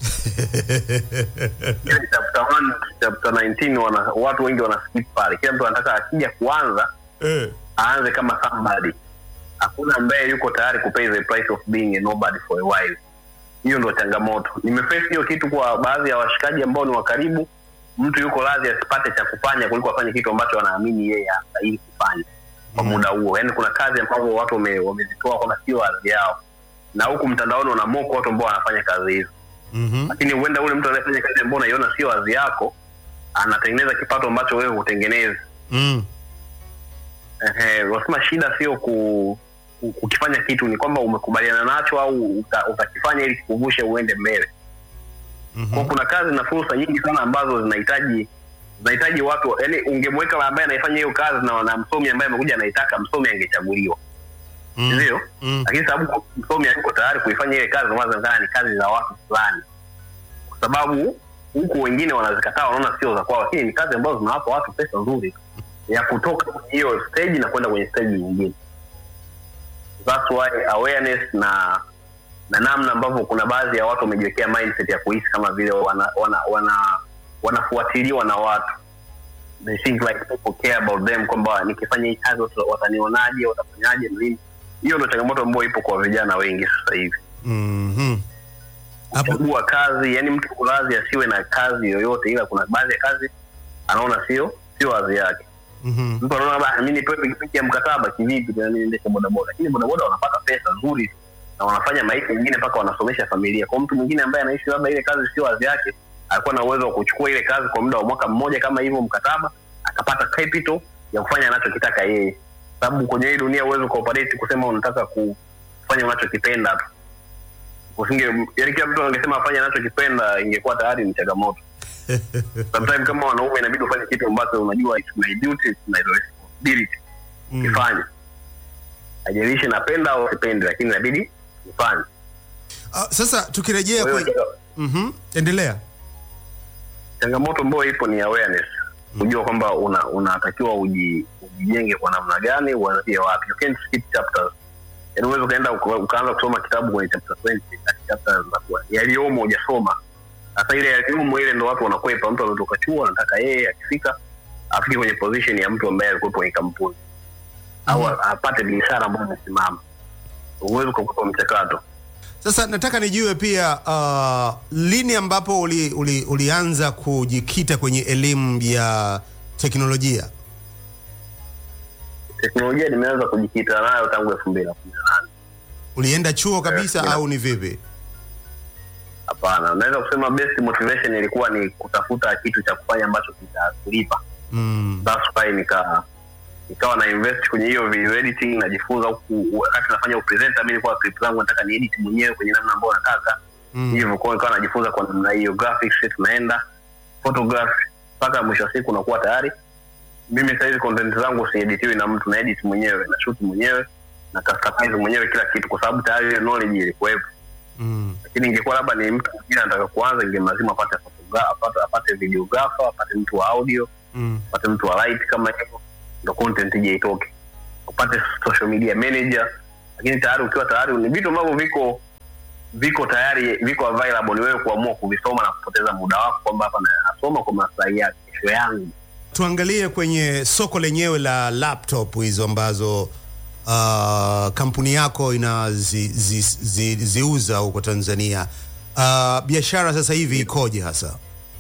Ile chapter 1 chapter 19 wana, watu wengi wana skip pale kila mtu anataka akija kuanza Eh. aanze kama somebody hakuna ambaye yuko tayari kupay the price of being a nobody for a while hiyo ndo changamoto nimeface hiyo kitu kwa baadhi ya washikaji ambao ni wa karibu mtu yuko radhi asipate cha kufanya kuliko afanye kitu ambacho anaamini yeye anastahili kufanya kwa muda huo yaani kuna kazi ambazo watu wame- wamezitoa kwamba sio ardhi yao na huku mtandaoni wanamoko watu ambao wanafanya kazi hizo Mhm. lakini huenda ule mtu anayefanya kazi ambao unaiona sio ardhi yako anatengeneza kipato ambacho wewe hutengenezi Mm. Ehe, wasema shida sio ku, ku, kukifanya kitu ni kwamba umekubaliana nacho au uta- utakifanya ili kikuvushe uende mbele mm-hmm. kwa kuna kazi na fursa nyingi sana ambazo zinahitaji zinahitaji watu yani ungemweka ambaye anaifanya hiyo kazi na, na msomi ambaye amekuja anaitaka msomi angechaguliwa Mm. ndio Mm. lakini sababu msomi hayuko tayari kuifanya ile kazi ndio maana ni kazi za watu fulani kwa sababu huku wengine wanazikataa wanaona sio za kwao lakini ni kazi ambazo zinawapa watu pesa nzuri ya kutoka kwenye hiyo stage na kwenda kwenye stage nyingine that's why awareness na na namna ambavyo kuna baadhi ya watu wamejiwekea mindset ya kuhisi kama vile wana, wana, wana, wanafuatiliwa na watu they think like people care about them kwamba nikifanya hii kazi watu watanionaje watafanyaje na nini hiyo ndo changamoto ambayo ipo kwa vijana wengi sasa hivi Mhm. Hapo kuchagua kazi yani mtu kulazi asiwe na kazi yoyote ila kuna baadhi ya kazi anaona sio sio wazi yake mhm. mtu anaona bana mi nipewe pikipiki ya mkataba kivipi tena mimi niendeshe bodaboda lakini bodaboda wanapata pesa nzuri na wanafanya maisha mengine mpaka wanasomesha familia kwa mtu mwingine ambaye anaishi labda ile kazi sio wazi yake alikuwa na uwezo wa kuchukua ile kazi kwa muda wa mwaka mmoja kama hivyo mkataba akapata capital ya kufanya anachokitaka yeye sababu kwenye hii dunia uwezo ukaoperate kusema unataka kufanya unachokipenda tu usinge yani kila mtu angesema afanye anachokipenda ingekuwa tayari ni changamoto sometimes kama wanaume inabidi ufanye kitu ambacho unajua it's my duty it's my responsibility Mm. kifanye haijalishi napenda au sipendi lakini inabidi nifanye Ah, sasa tukirejea Kwa kwenye hiyo Mhm. endelea changamoto ambayo ipo ni awareness kujua kwamba una unatakiwa uji, ujijenge kwa namna gani uanzie wapi you can't skip chapters yaani uweze ukaenda uka- ukaanza kusoma kitabu kwenye chapter 20 na chapter zinakuwa yaliyomo hujasoma sasa ile yaliyomo ile ndo watu wanakwepa mtu ametoka chuo anataka yeye akifika afike kwenye position ya mtu ambaye alikuwepo kwenye kampuni au Mhm. apate biashara ambayo imesimama uwezi ukakupa mchakato sasa nataka nijue pia uh, lini ambapo uli, uli, ulianza kujikita kwenye elimu ya teknolojia teknolojia nimeanza kujikita nayo tangu elfu mbili na kumi na nane ulienda chuo kabisa Yeah. au ni vipi hapana naweza kusema best motivation ilikuwa ni kutafuta kitu cha kufanya ambacho kitakulipa mm. that's why nika nikawa na invest kwenye hiyo video editing najifunza huku wakati nafanya upresenter mi nilikuwa clip zangu nataka ni edit mwenyewe kwenye namna ambayo nataka Mm. hivyo kwa hiyo nikawa najifunza kwa namna hiyo graphics tunaenda photography mpaka mwisho wa siku unakuwa tayari mimi sahizi content zangu sieditiwi na mtu na edit mwenyewe na shoot mwenyewe na customize mwenyewe kila kitu kwa sababu tayari ile knowledge ilikuwepo Mm. lakini ingekuwa labda ni mtu mwingine anataka kuanza ingemlazima apate photogra- apate, apate videographer apate mtu wa audio Mm. upate mtu wa light kama hivyo ndo content ije itoke upate social media manager lakini tayari ukiwa tayari ni vitu ambavyo viko viko tayari viko available ni wewe kuamua kuvisoma na kupoteza muda wako kwamba hapa na- nasoma kwa maslahi ya kesho yangu tuangalie kwenye soko lenyewe la laptop hizo ambazo uh, kampuni yako inaziuza zi, zi, ziuza huko tanzania uh, biashara sasa hivi ikoje hasa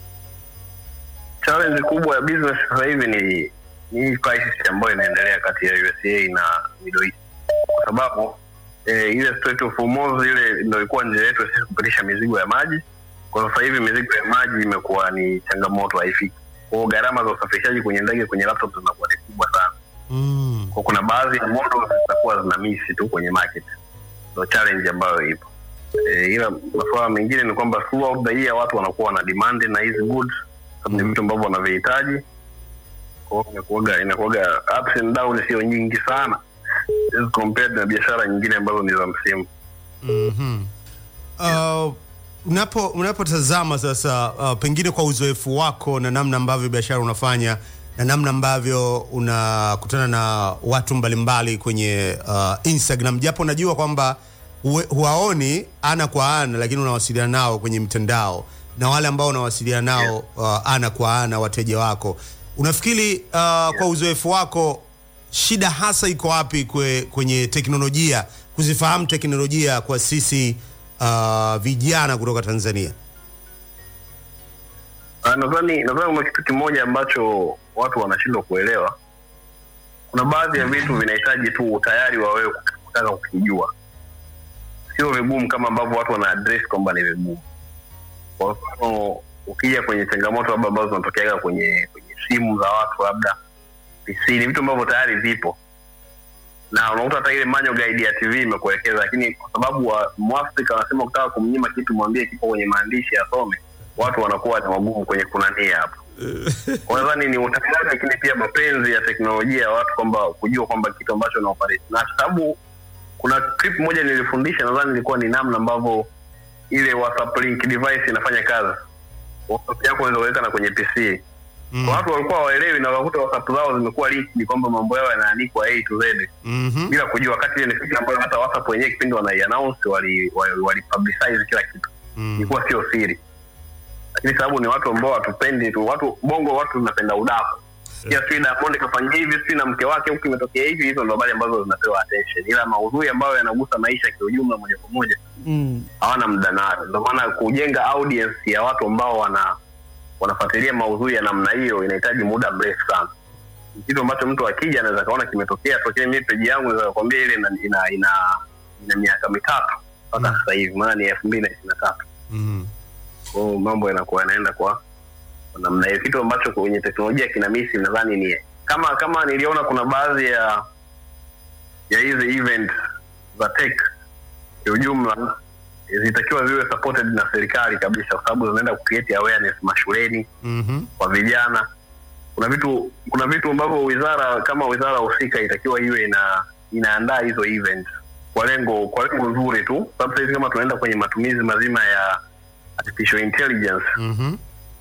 challenge kubwa ya business sasa hivi ni ni hii crisis ambayo inaendelea kati ya USA na Middle East kwa sababu eh, ile Strait of Hormuz ile ndio ilikuwa njia yetu ya sisi kupitisha mizigo ya maji. Kwa sasa hivi mizigo ya maji imekuwa ni changamoto, haifiki. Kwa hiyo gharama za usafirishaji kwenye ndege, kwenye laptop zinakuwa ni kubwa sana. mm. Kwa kuna baadhi ya models zitakuwa zina misi tu kwenye market, ndio challenge ambayo ipo. E, ila masuala mengine ni kwamba throughout the year watu wanakuwa wana demand na hizi goods sababu ni vitu ambavyo wanavihitaji. Kwa hiyo inakuwaga inakuwaga ups and down sio nyingi sana as compared na biashara nyingine ambazo ni za msimu. mm-hmm. uh, unapo unapotazama sasa uh, pengine kwa uzoefu wako na namna ambavyo biashara unafanya na namna ambavyo unakutana na watu mbalimbali kwenye uh, instagram japo najua kwamba huwe- huwaoni ana kwa ana lakini unawasiliana nao kwenye mitandao na wale ambao unawasiliana nao uh, ana kwa ana wateja wako unafikiri uh, kwa uzoefu wako shida hasa iko wapi kwe, kwenye teknolojia kuzifahamu teknolojia kwa sisi uh, vijana kutoka tanzania Ah, nadhani nadhani kuna kitu kimoja ambacho watu wanashindwa kuelewa. Kuna baadhi ya vitu vinahitaji tu utayari wa wewe kutaka kukijua, sio vigumu kama ambavyo watu wana address kwamba ni vigumu. Kwa mfano, ukija kwenye changamoto labda ambazo zinatokeaga kwenye kwenye simu za watu labda PC, ni vitu ambavyo tayari vipo na unakuta hata ile manual guide ya TV imekuelekeza, lakini kwa sababu wa Mwafrika wanasema ukitaka kumnyima kitu mwambie kipo kwenye maandishi asome watu wanakuwa ni wagumu kwenye kunania hapo kwa nadhani ni utafiti lakini pia mapenzi ya teknolojia ya watu kwamba kujua kwamba kitu ambacho na operate na sababu kuna clip moja nilifundisha nadhani ilikuwa ni namna ambavyo ile WhatsApp link device inafanya kazi WhatsApp yako unaweza kuweka na kwenye PC Mm. Kwa watu walikuwa waelewi na wakakuta WhatsApp zao zimekuwa linked kwamba mambo yao yanaandikwa A to Z Mhm. bila kujua wakati ile ni kitu ambayo hata WhatsApp wenyewe kipindi wanaiannounce wali, wali, wali publicize kila kitu Mm. ilikuwa sio siri lakini sababu ni watu ambao hatupendi tu watu bongo watu tunapenda udaku pia sijui Diamond kafanya hivi sijui na mke wake huku imetokea hivi hizo ndo habari ambazo zinapewa attention ila maudhui ambayo yanagusa maisha kiujumla moja kwa moja Mm. hawana muda nayo ndio maana kujenga audience ya watu ambao wana wanafuatilia maudhui ya namna hiyo inahitaji muda mrefu sana Ni kitu ambacho mtu akija anaweza kaona kimetokea tokea mimi peji yangu naweza kukwambia ile ina ina, ina, ina miaka mitatu mpaka Mm. sasa hivi maana ni elfu mbili na ishirini na tatu Mm. kwa hiyo mambo yanakuwa yanaenda kwa kwa namna hiyo kitu ambacho kwenye teknolojia kina misi nadhani ni kama kama niliona kuna baadhi ya ya hizi event za tech kiujumla zitakiwa ziwe supported na serikali kabisa kwa sababu zinaenda kucreate awareness mashuleni Mhm. kwa vijana kuna vitu kuna vitu ambavyo wizara kama wizara husika itakiwa iwe ina inaandaa hizo event kwa lengo kwa lengo nzuri tu sababu sahizi kama tunaenda kwenye matumizi mazima ya artificial intelligence Mhm.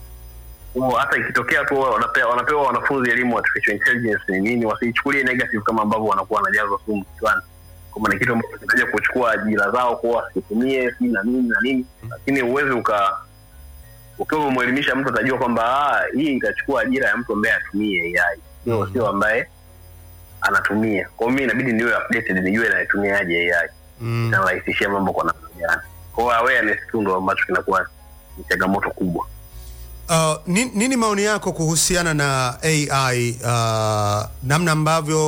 huo hata ikitokea tu wanapewa, wanapewa wanafunzi elimu artificial intelligence ni nini wasiichukulie negative kama ambavyo wanakuwa wanajazwa sumu kichwani kwamba ni kitu ambacho kinaja kuchukua ajira zao kuwa wasitumie si na nini na nini lakini uwezi uka ukiwa umemwelimisha mtu atajua kwamba ah, hii itachukua ajira ya mtu ambaye atumie AI sio Mhm. sio ambaye anatumia kwa hiyo mimi inabidi niwe updated nijue naitumiaje AI Mm. inarahisishia mambo kwa namna gani kwa hiyo awareness tu ndo ambacho kinakuwa ni changamoto kubwa Uh, ni- nini maoni yako kuhusiana na AI uh, namna ambavyo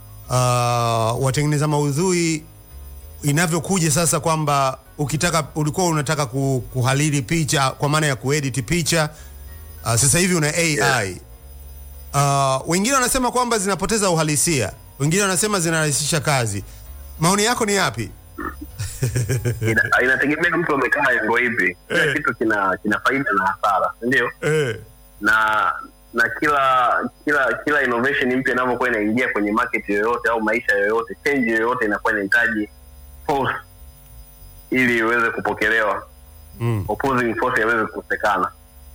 uh, watengeneza maudhui inavyokuja sasa kwamba ukitaka ulikuwa unataka ku- kuhalili picha kwa maana ya kuedit picha uh, sasa hivi una AI uh, wengine wanasema kwamba zinapoteza uhalisia, wengine wanasema zinarahisisha kazi. Maoni yako ni yapi? Ina- inategemea mtu amekaa engo ipi kila Eh. kitu kina kina faida na hasara si ndio Eh. na na kila kila kila innovation mpya inavyokuwa inaingia kwenye market yoyote au maisha yoyote change yoyote inakuwa inahitaji force ili iweze kupokelewa Mm. opposing force yaweze kukosekana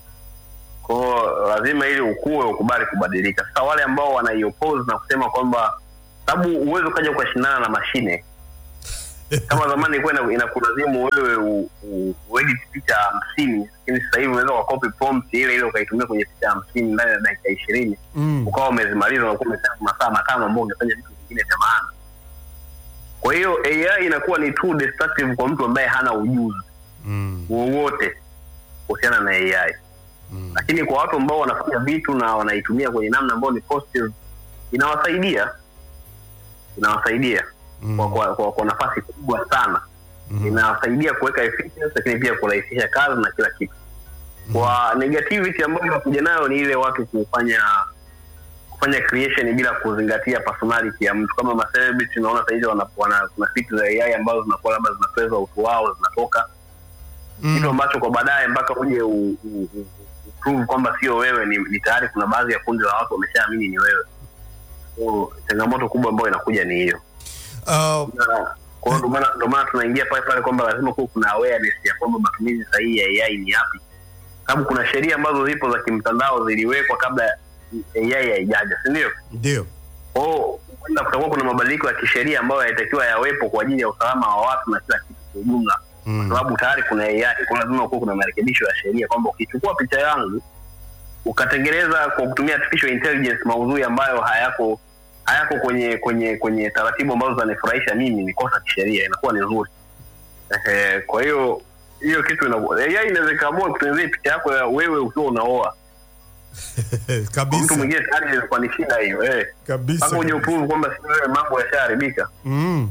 kwao lazima ili ukue ukubali kubadilika sasa wale ambao wanaiopose na kusema kwamba sababu uwezi ukaja ukashindana na mashine kama zamani ilikuwa ina- inakulazimu wewe u- u- uedit picha hamsini lakini sasa hivi unaweza ukakopi prompt ile ile ukaitumia kwenye picha hamsini ndani ya dakika ishirini Mm. ukawa umezimaliza unakuwa umesema masaa matano ambao ungefanya vitu vingine vya maana kwa hiyo ai inakuwa ni too destructive kwa mtu ambaye hana ujuzi Mm. wowote kuhusiana na ai Mm. lakini kwa watu ambao wanafanya vitu na wanaitumia kwenye namna ambayo ni positive inawasaidia inawasaidia Mm. kwa, kwa, kwa, kwa nafasi kubwa sana Mhm. inawasaidia kuweka efficiency lakini pia kurahisisha kazi na kila kitu kwa negativity ambayo inakuja nayo ni ile watu kufanya kufanya creation bila kuzingatia personality ya mtu kama macelebrity unaona sahizi wana, wana, kuna vitu za ai ambazo zinakuwa labda zinapeza utu wao zinatoka Mm. kitu ambacho kwa baadaye mpaka uje u- u- u- u- prove kwamba sio wewe ni, ni tayari kuna baadhi ya kundi la watu wameshaamini ni wewe so, changamoto kubwa ambayo inakuja ni hiyo Uh, Na, kwa hiyo ndo maana- ndo maana tunaingia pale pale kwamba lazima kuwa kuna awareness ya kwamba matumizi sahihi ya ai ni yapi sababu kuna sheria ambazo zipo za kimtandao ziliwekwa kabla ai haijaja si ndio ndio. kwao huenda kutakuwa kuna mabadiliko ya kisheria ambayo yanatakiwa yawepo kwa ajili ya usalama wa watu na kila kitu kwa ujumla Mm. kwa sababu tayari kuna AI, kwa lazima kuwa kuna marekebisho ya sheria kwamba ukichukua picha yangu ukatengeneza kwa kutumia artificial intelligence maudhui ambayo hayako hayako kwenye kwenye kwenye taratibu ambazo zinanifurahisha mimi, ni kosa kisheria, inakuwa ni nzuri. Ehe, kwa hiyo hiyo kitu ina AI inaweza ikaamua kutengenezea picha yako ya wewe ukiwa unaoa Kwa mtu kabisa mwingine, tayari inakuwa ni shida hiyo eh, kabisa. mpaka uje kabisa. uprove kwamba si wewe, mambo yashaharibika. Mm.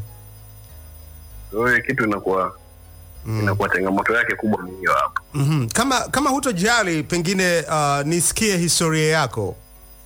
Kwa hiyo kitu inakuwa Mm. inakuwa changamoto yake kubwa ni hiyo hapo. Mhm. Kama kama hutojali pengine uh, nisikie historia yako.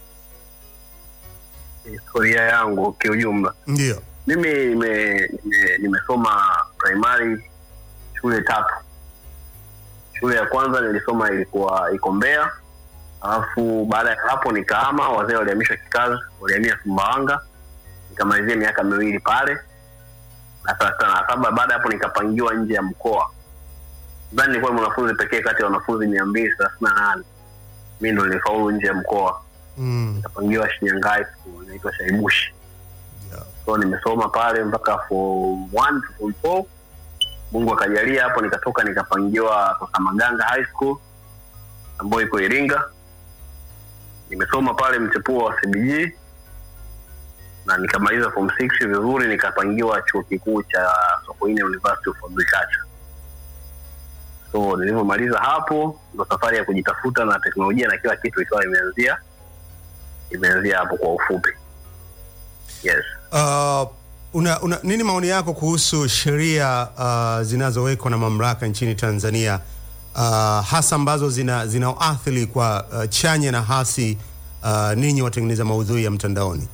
Historia yangu kiujumla Ndio. mimi nime- nime- nimesoma primary shule tatu shule ya kwanza nilisoma ilikuwa iko Mbeya, alafu baada ya hapo nikahama, wazee walihamishwa kikazi, walihamia Sumbawanga, nikamalizia miaka miwili pale na sasa na saba. Baada ya hapo nikapangiwa nje ya mkoa, nadhani nilikuwa ni mwanafunzi pekee kati ya wanafunzi mia mbili thelathini na nane mi ndo nilifaulu nje ya mkoa, Mm. nikapangiwa Shinyanga High School inaitwa Shaibushi. Yeah. so nimesoma pale mpaka form one to form four mungu akajalia hapo nikatoka nikapangiwa Tosamaganga high school ambayo iko iringa nimesoma pale mchepuo wa cbg na nikamaliza form six vizuri nikapangiwa chuo kikuu cha sokoine university of agriculture so nilivyomaliza hapo ndo safari ya kujitafuta na teknolojia na kila kitu ikawa imeanzia imeanzia hapo kwa ufupi yes Uh, una, una, nini maoni yako kuhusu sheria uh, zinazowekwa na mamlaka nchini Tanzania uh, hasa ambazo zina zinaoathiri kwa uh, chanya na hasi uh, ninyi watengeneza maudhui ya mtandaoni?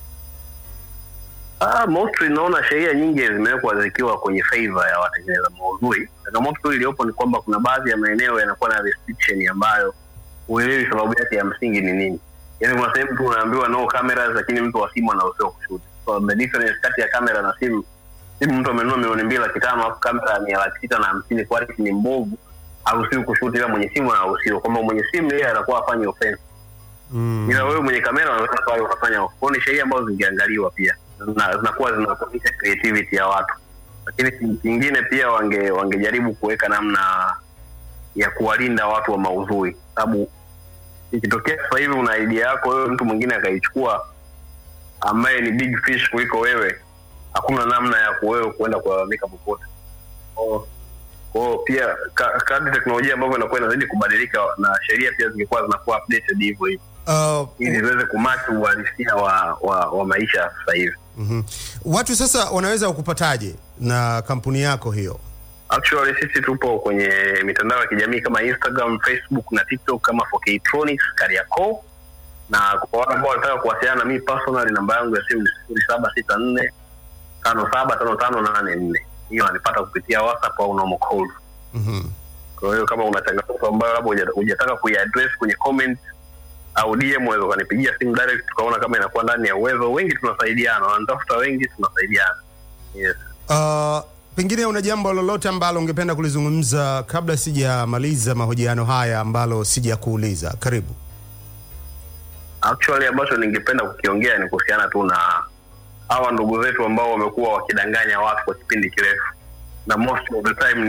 Ah, mostly naona sheria nyingi zimewekwa zikiwa kwenye favor ya watengeneza maudhui. Changamoto tu iliyopo ni kwamba kuna baadhi ya maeneo yanakuwa na restriction ambayo huelewi sababu yake ya msingi ni nini. Yaani kuna sehemu tu unaambiwa no cameras, lakini mtu wa simu anaruhusiwa kushoot. So the difference kati ya kamera na simu, simu mtu amenunua milioni mbili laki tano alafu kamera ni ya laki sita na hamsini, quality ni mbovu, haruhusiwi kushoot, ila mwenye simu anaruhusiwa. Kwamba mwenye simu yeye anakuwa afanye offense Mm. ila wewe mwenye kamera unaweza pale ukafanya kwao. Ni sheria ambazo zingeangaliwa pia Zina- zinakuwa zinaonyesha creativity ya watu, lakini ki- kingine pia wange wangejaribu kuweka namna ya kuwalinda watu wa maudhui, sababu ikitokea sasa hivi una idea yako wewe, mtu mwingine akaichukua ambaye ni big fish kuliko wewe, hakuna namna ya kuwewe kuenda kulalamika popote. Kwa- kwao pia ka- kadri teknolojia ambavyo inakuwa inazidi kubadilika na sheria pia zingekuwa zinakuwa updated hivyo hivyo Uh, ili ziweze kumati uhalisia wa, wa, wa maisha sasa hivi. mhm. Watu sasa wanaweza kukupataje na kampuni yako hiyo? Actually sisi tupo kwenye mitandao ya kijamii kama Instagram, Facebook na TikTok kama 4Ktronics Kariakoo, na kwa wale ambao wanataka kuwasiliana na mimi personally, namba yangu ya simu ni sifuri saba sita nne tano saba tano tano nane nne. Hiyo wanipata kupitia WhatsApp au normal call. Mhm. Kwa hiyo kama una changamoto ambayo labda huja- hujataka kuiaddress kwenye comment au DM, unaweza ukanipigia simu direct, tukaona kama inakuwa ndani ya uwezo. Wengi tunasaidiana, wanatafuta wengi, tunasaidiana. Yes. Uh, pengine una jambo lolote ambalo ungependa kulizungumza kabla sijamaliza mahojiano haya ambalo sijakuuliza? Karibu. Actually ambacho ningependa kukiongea ni kuhusiana tu na hawa ndugu zetu ambao wamekuwa wakidanganya watu kwa kipindi kirefu, na most of the time ni